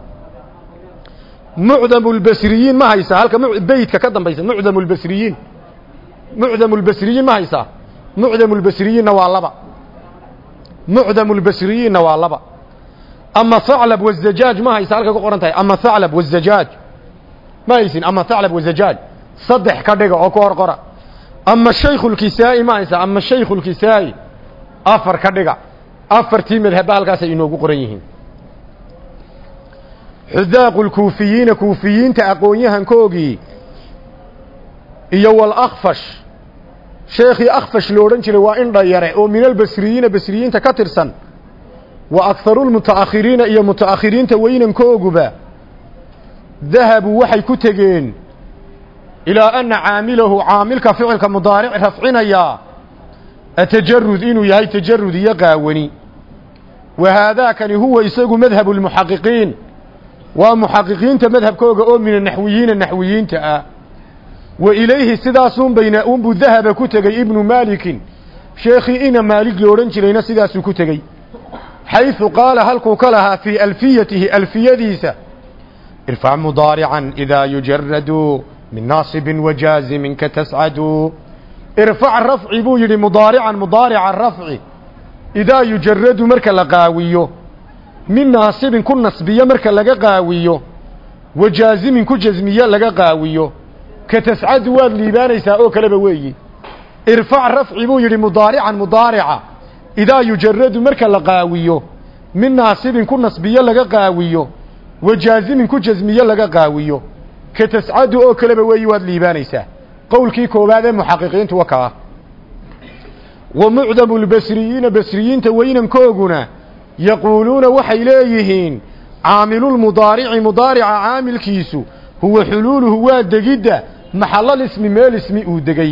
mucdamu lbasriyiin ma haysaa halka beytka ka dambaysa mucdamu lbasriyiin mucdamu lbasriyiin ma haysaa mucdamu lbasriyiinna waa laba mucdamu lbasriyiinna waa laba ama haclab wazajaaj ma haysaa halka ku qoran tahay ama haclab wazajaaj ma haysin ama haclab wazajaaj saddex ka dhiga oo ku hor qora ama shaykhu lkisaa'i ma haysaa ama shaykhu lkisaa'i afar ka dhiga afartii madhabba halkaasay inoogu qoran yihiin xudaaqu lkuufiyiina kuufiyiinta aqoon-yahankoogii iyo walakfash sheekhii akfash lo odhan jiray waa in dhayare oo min albasriyiina basriyiinta ka tirsan wa akharu lmuta'akhiriina iyo muta'akhiriinta weynankooguba dahabuu waxay ku tegeen ilaa ana caamilahu caamilka ficilka mudaaric rafcinayaa atajarud inuu yahay tajarud iyo qaawani wa haadaakani huwa isagu madhabu lmuxaqiqiin waa muxaqiqiinta madhabkooga oo min anaxwiyiina naxwiyiinta ah wa ilayhi sidaasun bayna unbuu dahaba ku tegey ibnu maalikin sheekhii ina maalig lo odhan jirayna sidaasuu ku tegey xayثu qaala halkuu ka lahaa fii alfiyatihi alfiyadiisa irfac mudaarican idaa yujaradu min naasibin wajaazimin ka tascadu irfac rafci buu yidhi mudaarican mudaarica rafci idaa yujaradu marka la qaawiyo min naasibin ku nasbiyo marka laga qaawiyo wajaazimin ku jasmiyo laga qaawiyo ka tascadu waad liibaanaysaa oo kaleba weeyi irfac rafci buu yidhi mudaarican mudaarica idaa yujaradu marka la qaawiyo min naasibin ku nasbiyo laga qaawiyo wajaazimin ku jasmiyo laga qaawiyo ka tascadu oo kaleba weeyi waad liibaanaysaa qowlkii koowaad ee muxaqiqiintu wa kaa wa mucdamu lbasriyiina basriyiinta weynankooguna yaquuluuna waxay leeyihiin caamilulmudaarici mudaarica caamilkiisu huwa xuluuluhu waa degidda maxallal ismi meel ismi uu degey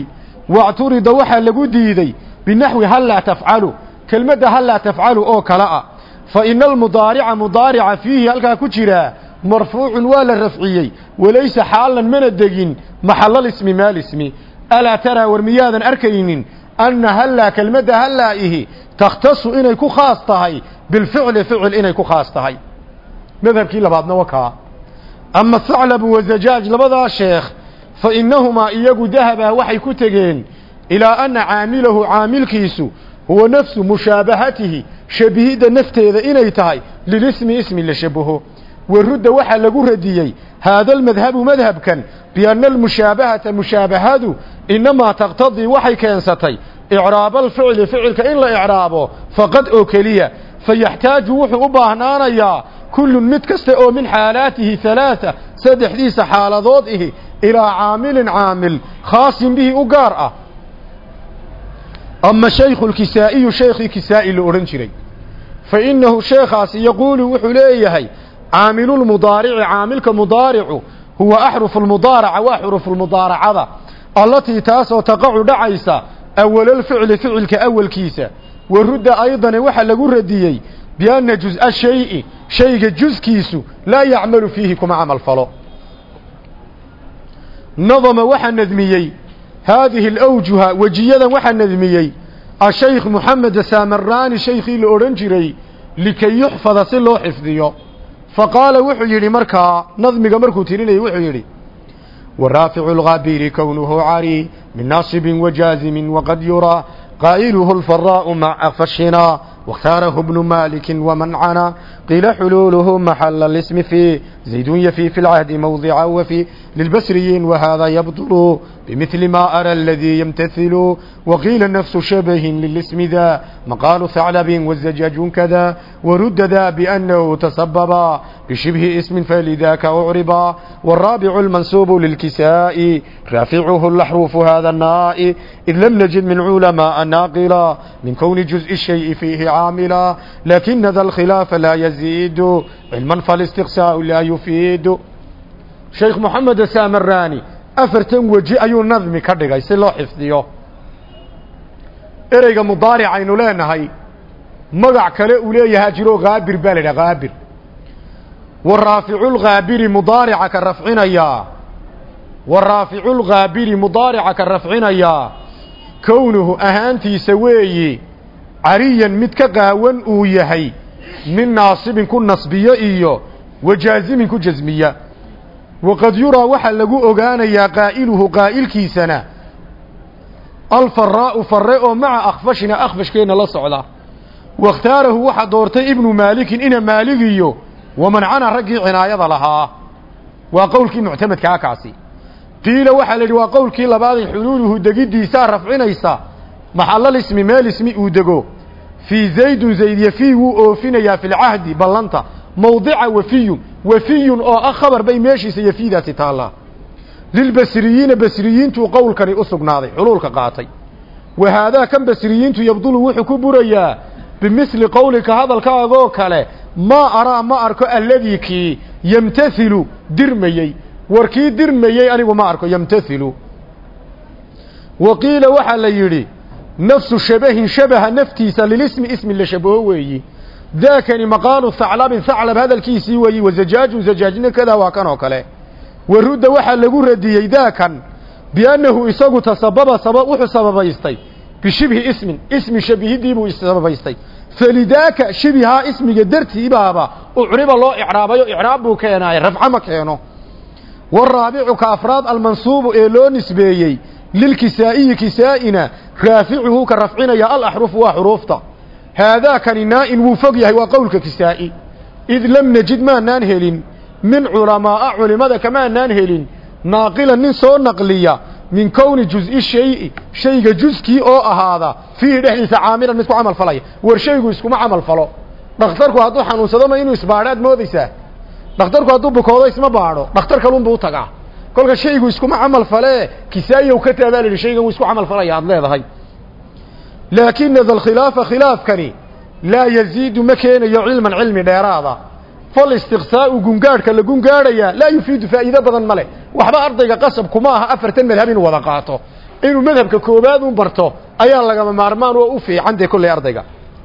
wacturida waxaa lagu diiday binaxwi hal laa tafcalu kelmadda hal laa tafcalu oo kale ah fa ina almudaarica mudaarica fiihi halkaa ku jiraa marfuucun waa la rafciyey walaysa xaalan mana degin maxalalismi maalismi alaa taraa war miyaadan arkaynin anna hallaa kelmadda hallaa'ihi takhtasu inay ku khaas tahay bilficli ficil inay ku khaas tahay madhabkii labaadna wakaa ama thaclabu wazajaaj labadaa sheekh fa innahumaa iyagu dahabaa waxay ku tegeen ilaa anna caamilahu caamilkiisu huwa nafsu mushaabahatihi shabihidda nafteeda inay tahay lilismi ismi la shabaho warudda waxaa lagu radiyey haada almadhabu madhabkan bianna almushaabahata mushaabahadu inamaa taqtadii waxay keensatay icraaba alficli ficilka in la icraabo faqad oo keliya fayaxtaaju wuxuu u baahnaanayaa kullun mid kasta oo min xaalaatihi halaaa saddexdiisa xaaladood ihi ilaa caamilin caamil khaasin bihi u gaar ah ama shaykhu lkisaa'iyu shaykhii kisaa'i la odhan jiray fa innahu sheekhaasi yaquulu wuxuu leeyahay caamilulmudaarici caamilka mudaaricu huwa axrufu lmudaaraca waa xurufulmudaaracada allatii taasoo taqacu dhacaysa awalalficli ficilka awalkiisa wa rudda aydane waxaa lagu radiyey bianna juz-a shayi shayga juskiisu laa yacmalu fiihi kuma camal falo nadama waxaa nadmiyey haadihi alawjuha wejiyadan waxaa nadmiyey ashaykh moxamed saamaraani shaykhii la odhan jiray likay yuxfada si loo xifdiyo fa qaala wuxuu yidhi markaa nadmiga markuu tirinayay wuxuu yidhi waraaficu lghaabiri kownuhu cari min naasibin wajaazimin waqad yuraa qaa'iluhu alfaraa'u maca fashina واختاره ابن مالك ومنعنا قيل حلوله محل الاسم في زيد يفي في العهد موضعا وفي للبسريين وهذا يبطل بمثل ما أرى الذي يمتثل وقيل نفس شبه للاسم ذا مقال ثعلب والزجاج كذا ورد ذا بأنه تسبب بشبه اسم فلذاك أعربا والرابع المنسوب للكساء رافعه الأحروف هذا الناء إذ لم نجد من علماء ناقلا من كون جزء الشيء فيه عاملا لكن ذا الخلاف لا يزيد علما فالاستقساء لا يفيد شيخ محمد السامراني afartan weji ayuu nadmi ka dhigay si loo xifdiyo ereyga mudaaric aynu leenahay magac kale uu leeyahaa jiro haabir baa la idhaha haabir wa raaficulghaabiri mudaarica ka rafcinayaa wa raaficulghaabiri mudaarica ka rafcinayaa kownuhu ahaantiisa weeyi cariyan mid ka qaawan uu yahay min naasibin ku nasbiyo iyo wajaazimin ku jasmiya waqad yuraa waxaa lagu ogaanayaa qaa'iluhu qaa'ilkiisana alfaraa'u farre oo maca akhfashina akhfashkeenna la socda wakhtaarahu waxaa doortay ibnu maalikin ina maaligiyo wamancana raggii cinaayada lahaa waa qowlkii muctamadkaa kaasi qiila waxaa la yidhi waa qowlkii labaaday xuluuluhu degiddiisaa rafcinaysa maxallal ismi meel ismi uu dego fii zaydun zayd yafii wuu oofinayaa filcahdi ballanta mawdica wafiyun wafiyun oo ah khabar bay meeshiisa yafiidaasi taallaa lilbasriyiina basriyiintuu qowlkani u sugnaaday xuluulka qaatay wa haadaa kan basriyiintu yabdulu wuxuu ku burayaa bimithli qowlika hadalkaagoo kale maa araa ma arko alladii kii yemtathilu dirmayey war kii dirmayey anigu ma arko yemtathilu wa qiila waxaa la yidhi nafsu shabahin shabaha naftiisa lilismi ismi la shabaho weeyi daakani maqaalu haclabin haclab hadalkiisii weeyi wazajaajun zajaajna kadaa waa kan oo kale warudda waxaa lagu radiyey daakan biannahu isagu tasababa saba wuxuu sababaystay bishibhi ismin ismi shabihiddii buu sababaystay falidaaka shibihaa ismiga dartiibaaba ucriba loo icraabayo icraab buu keenaaye rafco ma keeno waraabicu ka afraad almansuubu ee loo nisbeeyey lilkisaa'iyi kisaa'ina raaficuhu ka rafcinaya alaxrufu waa xuruufta haadaakani naa-in wuu fog yahay waa qowlka kisaa'i id lam najid maanaan helin min culamaa'a culimada kamaanaan helin naaqilan nin soo naqliya min kowni juz-i shayi shayga juskii oo ahaada fiihi dhexdiisa caamilan mid ku camal falaya war shaygu iskuma camal falo dhakhtarku hadduu xanuunsado ma inuu isbaadho aad moodaysaa dhakhtarku hadduu bukoodo isma baadho dhakhtar kalunbuu u tagaa kolka shaygu iskuma camal falee kisaa'iyow ka taabaa la yidhi shaygan wuu isku camal falaya aad leedahay laakina da alkhilaafa khilaafkani laa yaziidu ma keenayo cilman cilmi dheeraada falistiqsaa'u gungaadhka la gungaadhayaa laa yufiidu faa'iido badan ma leh waxba ardayga qasabkuma aha afartan madhab inuu wada qaato inuu madhabka koobaad un barto ayaa lagama maarmaan oo u fiican dee kolley ardayga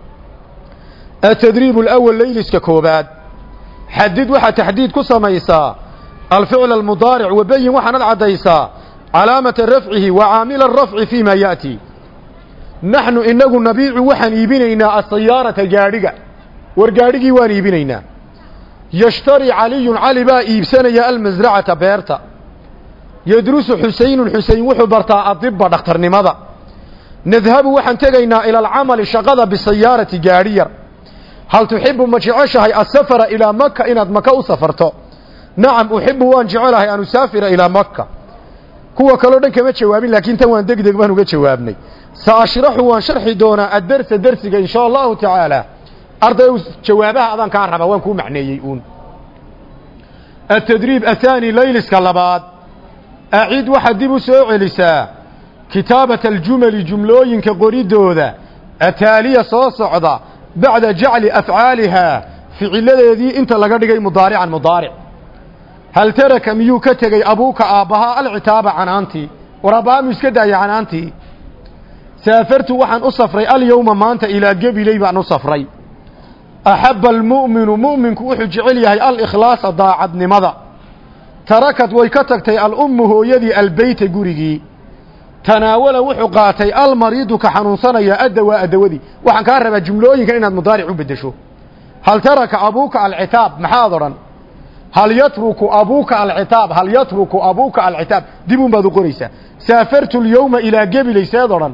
atadriib alawal layliska koobaad xadid waxaa taxdiid ku samaysaa alficl almudaaric wabayin waxaanad caddaysaa calaamata rafcihi wa caamila arafci fii ma ya'ti naxnu inagu nabiicu waxaan iibinaynaa asayaarata gaadhiga war gaadhigii waan iibinaynaa yashtari caliyun cali baa iibsanaya almasracata beerta yadrusu xusaynun xusayn wuxuu bartaa adibba dhakhtarnimada nadhabu waxaan tegaynaa ila alcamali shaqada bisayaarati gaadhi yar hal tuxibu ma jeceshahay asafara ilaa maka inaad maka u safarto nacam uxibu waan jecelahay an usaafira ilaa maka kuwa kaleo dhan kama jawaabin laakiin tan waan degdeg baan uga jawaabnay sa ashraxu waan sharxi doonaa addarsa dersiga in shaa allahu tacaala arday jawaabaha adaan kaa rabaa waan kuu macneeyey uun atadriib athaani layliska labaad acid waxaad dib u soo celisaa kitaabata aljumali jumlooyinka qoridooda ataaliya soo socda bacda jacli afcaalihaa ficiladeedii inta laga dhigay mudaarican mudaaric hal taraka miyuu ka tegey abuuka aabbahaa alcitaaba canaantii war aabbahaa iska daaya canaantii saafartu waxaan u safray alyowma maanta ilaa gebiley baan u safray axabba almu'minu mu'minku wuxuu jecel yahay alikhlaasa daacadnimada tarakad way ka tagtay alummu hooyadii albeyta gurigii tanaawala wuxuu qaatay almariidu ka xanuunsanaya addawaa adawadii waxaan kaa rabaa jumlooyinkan inaad mudaaric u beddesho hal taraka abuuka alcitaab maxaad odhan hal yatruku abuuka alcitaab hal yatruku abuuka alcitaab dib un baad u qoraysaa saafartu lyowma ilaa gebiley seed odhan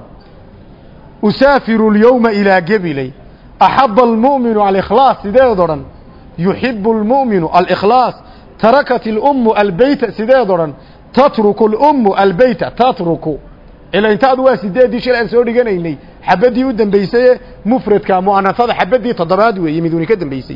usaafiru lyowma ilaa gebiley axaba almu'minu alikhlaas sideed odhan yuxibu almu'minu alikhlaas tarakat ilummu albeyta sideed odhan tatruku lummu albeyta tatruku ila intaadu waa sideeddii shil aan soo dhiganaynay xabaddii u dambaysaye mufradka mu'anasada xabaddii toddobaad weeye miduni ka dambaysay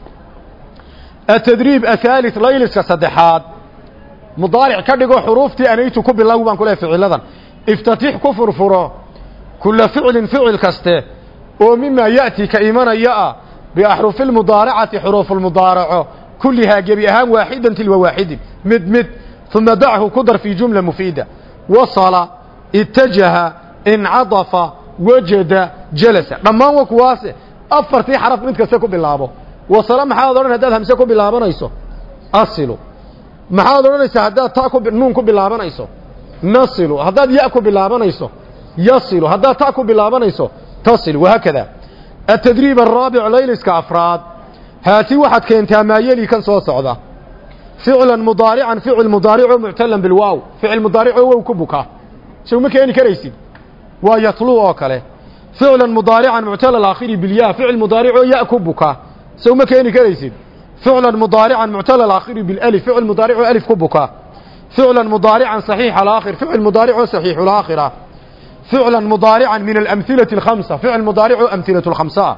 atadriib athaalith layliska saddexaad mudaaric ka dhigo xuruuftii anaytu ku bilow baan ku lehay ficiladan iftatix ku furfuro kula ficlin ficil kaste oo mimaa ya'ti ka imanaya ah biaxrufi lmudaaracati xuruufulmudaaraco kullihaa gebi ahaan waaxidan tilwa waaxidin mid mid uma dachu ku dar fii jumla mufiida wasala itajaha incadafa wajada jalasa dhammaan wa kuwaase afartii xaraf mid kaste ku bilaabo wasala maxaad odhan haddaad hamse ku bilaabanayso asilu maxaad odhanaysaa haddaad ta ku nuun ku bilaabanayso nasilu haddaad ya ku bilaabanayso yasilu haddaad ta ku bilaabanayso tasil wahaakada atadriib araabic layliska afraad haati waxaad keentaa maayeli kan soo socda ficlan mudaarican ficil mudaarico muctalan bilwaaw ficil mudaaricoo wow ku buka sow ma keeni karaysid waa yatlu oo kale ficlan mudaarican muctala alaakhiri bilyaa ficil mudaaricoo ya ku buka sow ma keeni karaysid ficlan mudaarican muctala alaakhiri bilالف ficil mudaaricoo alif ku buka ficlan mudaarican صaxiix alaakhir ficil mudaaricoo صaxiix alaakhira ficla mudaarica min alamhilaةi اkhamsa ficil mudaaricoo amhilaة اkhamsaa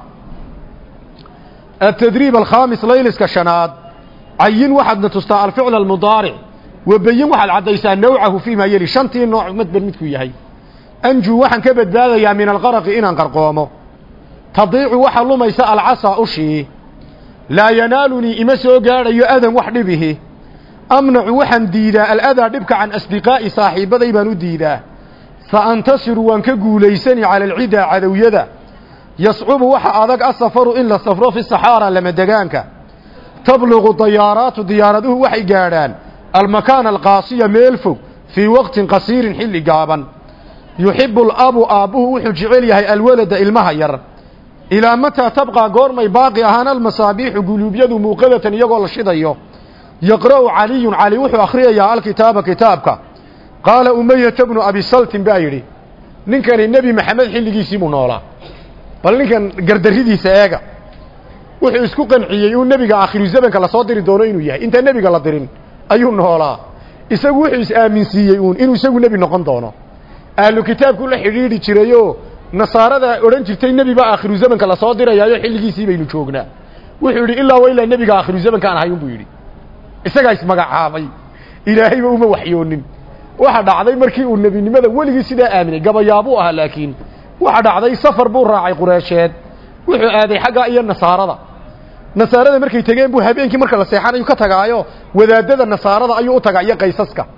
atadriib alkhaamis layliska shanaad cayin waxaadna tustaa alficl almudaaric wabeyin waxaad caddaysaa nawcahu fii maa yeli shantii nooc madber midkuu yahay anjuu waxaan ka badbaadayaa min alqaraqi inaan qarqoomo tadiicu waxaa lumaysa alcasaa ushii laa yanaalunii ima soo gaadhayo adan wax dhibihi amnacu waxaan diidaa aladaa dhibka can asdiqaa'i saaxiibbaday baan u diidaa fa antasiru waan ka guulaysani cala alcidaa cadowyada yascubu waxa adag asafaru in la safro fi saxaara lamadegaanka tabluqu dayaaraatu diyaaraduhu waxay gaadhaan almakaana alqaasiya meel fog fii waqtin qasiirin xilli gaaban yuxibu alabu aabbuhu wuxuu jecel yahay alwalada ilmaha yar ilaa mataa tabqaa goormay baaqi ahaan almasaabiixu guluubyadu muuqadatan iyagoo la shidayo yaqra'u caliyun cali wuxuu akhriyayaa alkitaaba kitaabka qaala umayata bnu abisaltin baa yidhi ninkani nebi maxamed xilligiisii buu noolaa bal ninkan gardarridiisa eega wuxuu isku qanciyey uu nebiga aakhiru zamanka lasoo diri doono inuu yahay intaan nebiga la dirin ayuu noolaa isagu wuxuu is-aaminsiiyey uun inuu isagu nebi noqon doono ahlu kitaabku la xidhiidhi jirayoo nasaarada odhan jirtay nebi baa aakhiru zamanka lasoo dirayaayo xilligiisii baynu joognaa wuxuu yidhi ilaa wa ilaa nebiga aakhiru zamankaan ahay unbuu yidhi isagaa ismagacaabay ilaahayba uma waxyoonin waxa dhacday markii uu nebinimada weligii sidaa aaminay gabayaabuu ahaa laakiin waxa dhacday safar buu raacay qureesheed wuxuu aaday xagga iyo nasaarada nasaarada markay tegeen buu habeenkii marka la seexanayu ka tagaayo wadaadada nasaarada ayuu u tagaa iyo qaysaska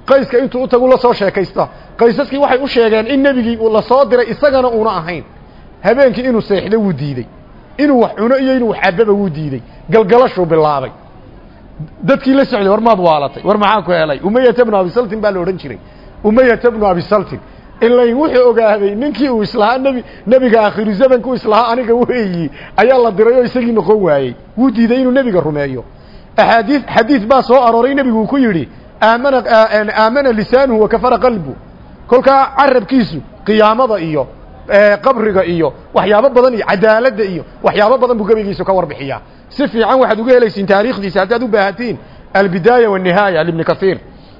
qayska intuu u tagu la soo sheekaysta qaysaskii waxay u sheegeen in nebigii la soo diray isagana uuna ahayn habeenkii inuu seexdo wuu diidey inuu wax cuno iyo inuu wax cababa wuu diidey galgalashuu bilaabay dadkii la socday war maad waalatay war maxaa ku helay umayata bnu abisaltin baa la odhan jiray umayata bnu abisaltin ilayn wuxuu ogaaday ninkii uu islahaa nebi nebiga aakhiru zamanka u islahaa aniga weeyi ayaa la diray oo isagii noqon waayey wuu diiday inuu nebiga rumeeyo axaadii xadiid baa soo arooray nebigu uu ku yidhi aamana aamana lisaanuhu wakafara qalbu kolkaa carabkiisu qiyaamada iyo qabriga iyo waxyaabo badan iyo cadaaladda iyo waxyaabo badan buu gebigiisu ka warbixiyaa si fiican waxaad uga helaysiin taariikhdiisa haddaad u baahatiin albidaaya wالnihaaya libni kasiir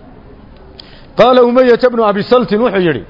qaala umayata bnu abi saltin wuxuu yidhi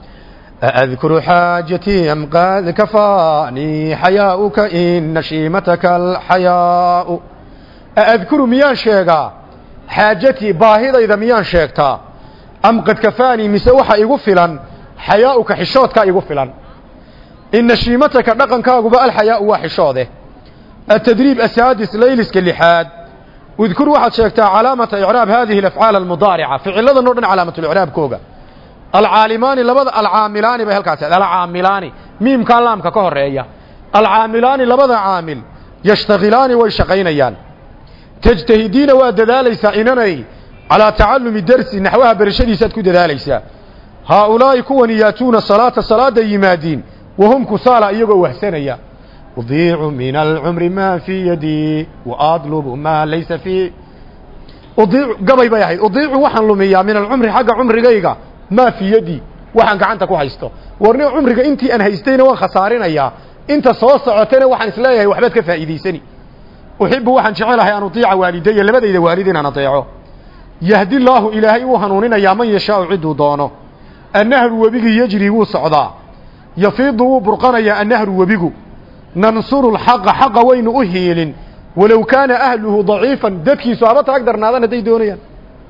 أذكر حاجتي أم قد كفاني حياؤك إن نشيمتك الحياء أذكر ميان شيغا حاجتي باهضة إذا ميان شيغتا أم قد كفاني مسوحة إغفلا حياؤك حشوتك إغفلا إن نشيمتك نقنك أقباء الحياء وحشوته التدريب السادس ليلسك اللحاد واذكر واحد شيغتا علامة إعراب هذه الأفعال المضارعة في علة نور علامة الإعراب كوغا alcaalimaani labada alcaamilaani bay halkaas alcaamilaani miimkaa laamka ka horeeya alcaamilaani labada caamil yashtakilaani way shaqaynayaan tajtahidiina waa dadaalaysaa inanay calaa tacalumi dersi naxwaha berashadiisaad ku dadaalaysaa haaulaa'i kuwani yaatuuna salaata salaada yimaadiin wahum kusaala iyagoo wahsanaya udiicu min alcumri maa fii yadii waadlubu maa laysa fii udiicu gabay bay ahayd udiicu waxaan lumiyaa min alcumri xagga cumrigayga maa fii yadii waxaan gacanta ku haysto warni cumriga intii aan haystayna waan khasaarinayaa inta soo socotana waxaan isleeyahay waxbaad ka faa'iidaysani uxibu waxaan jecelahay an utiica waalidaya labadayda waalid inaan adeeco yahdi laahu ilaahay wuu hanuuninayaa man yashaau cidduu doono annahru webigii yejri wuu socdaa yafiidu wuu burqanayaa annahru webigu nansuru lxaqa xaqa waynu u hiilin walow kaana ahluhu daciifan dadkiisu haba taag darnaadaan hadday doonayaan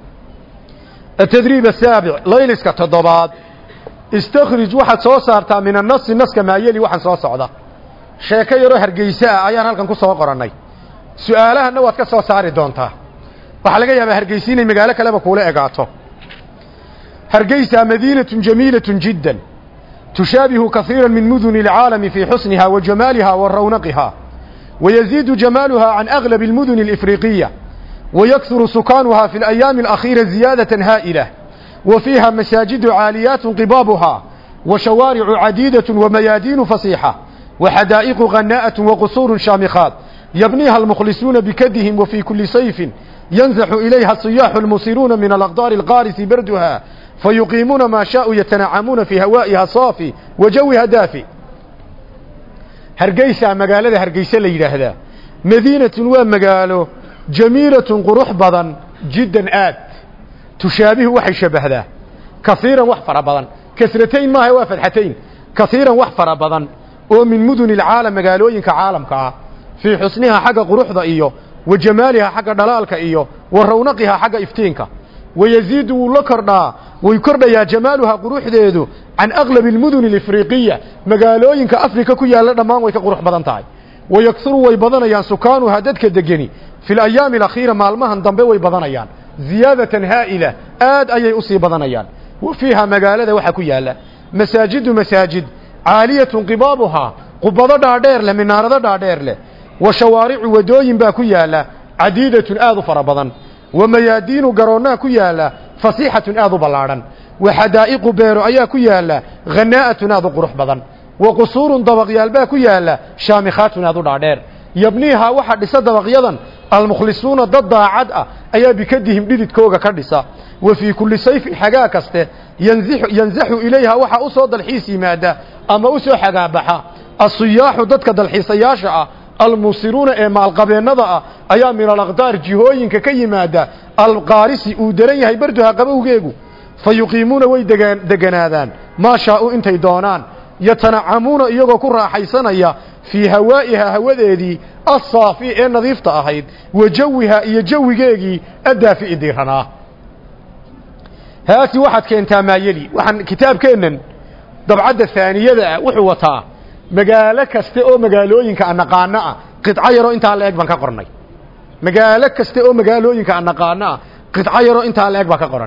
التدريب السابع ليلسك تضباد استخرج واحد soo saartaa min النص نصka maayeli waxaan soo socda sheeko yaroo hargeysa ayaan halkan ku soo qoranay su'aalahana waad ka soo saari doontaa waxaa laga yaabaa hargeysa inay magaalo kaleba kuula egaato hargeysa مدينة جميلة جدا تشابه كثيرا من مدن العالم في حسنها وجمالها ورونقها ويزيد جمالها عن أغلب المدن الإفريقية ويكثر سكانها في الأيام الأخيرة زيادة هائلة وفيها مساجد عاليات قبابها وشوارع عديدة وميادين فصيحة وحدائق غناءة وقصور شامخات يبنيها المخلصون بكدهم وفي كل صيف ينزح إليها الصياح المصيرون من الأقدار القارس بردها فيقيمون ما شاء يتنعمون في هوائها صافي وجوها دافئ هرقيسة مقالة هرقيسة ليلة مدينة ومقاله jamiilatun qurux badan jiddan aad tushaabihu waxay shabbahdaa kaiiran wax fara badan kasratayn maaha waa fadxatayn kaiiran wax fara badan oo min muduni alcaalam magaalooyinka caalamka ah fii xusnihaa xagga quruxda iyo wa jamaalihaa xagga dhalaalka iyo wa rawnaqihaa xagga iftiinka wayaziidu wuu la kordhaa way kordhayaa jamaaluhaa quruxdeedu can aqlabi almuduni alifriiqiya magaalooyinka afrika ku yaalla dhammaan way ka qurux badan tahay wayaksuru way badanayaan sukaanuhaa dadka degeni fi alayaami alakhiira maalmahan dambe way badanayaan ziyaadatan haa'ila aad ayay u sii badanayaan wa fiiha magaalada waxaa ku yaalla masaajidu masaajid caaliyatun qibaabuhaa qubado dhaadheer leh minaarado dhaadheer leh wa shawaaricu wadooyin baa ku yaalla cadiidatun aad u fara badan wa mayaadiinu garoonnaa ku yaalla fasiixatun aad u ballaadhan wa xadaa'iqu beero ayaa ku yaalla khanaa'atun aad u qurux badan wa qusuurun dabaqyaal baa ku yaalla shaamikhaatun aad u dhaadheer yabniihaa waxaa dhisa dabaqyadan almukhlisuuna dad daacad ah ayaa bikadihim dhididkooga ka dhisa wa fii kulli sayfin xagaa kaste yanzaxu ilayha waxaa u soo dalxiis yimaada ama u soo xagaabaxa asiyaaxu dadka dalxiisayaasha ah almusiruuna ee maalqabeennada ah ayaa min alaqdaar jihooyinka ka yimaada alqaarisi uu daran yahay barduha qabowgeegu fa yuqiimuuna way deganaadaan maa shaau intay doonaan yatanacamuuna iyagoo ku raaxaysanaya fii hawaa'ihaa hawadeedii assaafi ee nadiifta ahayd wa jawihaa iyo jawigeegii addaafi'i diiranaa haati waxaad keentaa maayeli waxaan kitaabkeennan dabcadda haaniyada ah wuxuu wataa magaalo kaste oo magaalooyinka anaqaano ah qidco yaroo intaa la eg baan ka qornay magaalo kaste oo magaalooyinka anaqaano ah qidco yaroo intaa la eg baan ka qoran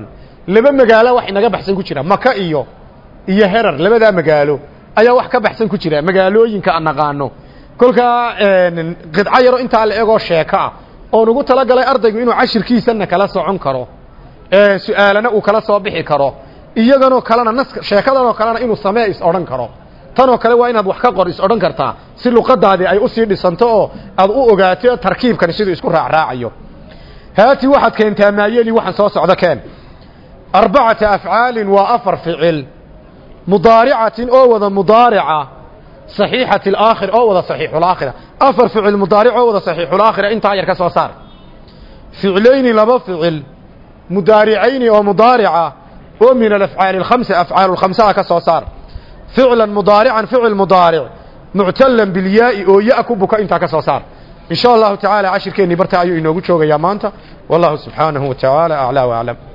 laba magaalo wax inaga baxsan ku jira maka iyo iyo herar labadaa magaalo ayaa wax ka baxsan ku jira magaalooyinka aan naqaano kolkaa qidco yaro intaa la egoo sheeko ah oon ugu talagalay ardaygu inuu cashirkiisana kala socon karo su-aalana uu kala soo bixi karo iyaganoo kalena nas sheekadanoo kalena inuu samee is odhan karo tanoo kale waa inaad wax ka qor is odhan kartaa si luqadaadii ay usii dhisanto oo aad u ogaato tarkiibkani siduu isku raacraacayo haati waxaad keentaa maayeli waxaan soo socdo keen arbacata afcaalin waa afar ficil mudaaricatin oo wada mudaarica saxiixati alaakhir oo wada saxiixulaakhira afar ficil mudaaric oo wada saxiixulaakhira intaa yar ka soo saar ficlayni laba ficil mudaaricayni oo mudaarica oo min alafcaali alkhamsa afcaalu lkhamsaha ka soo saar ficlan mudaarican ficil mudaaric muctalan bilyaai oo ya ku buka intaa ka soo saar in sha allahu tacaala cashirkeennii barta ayuu inoogu joogayaa maanta wallahu subxaanahu wa tacaala aclaa waclam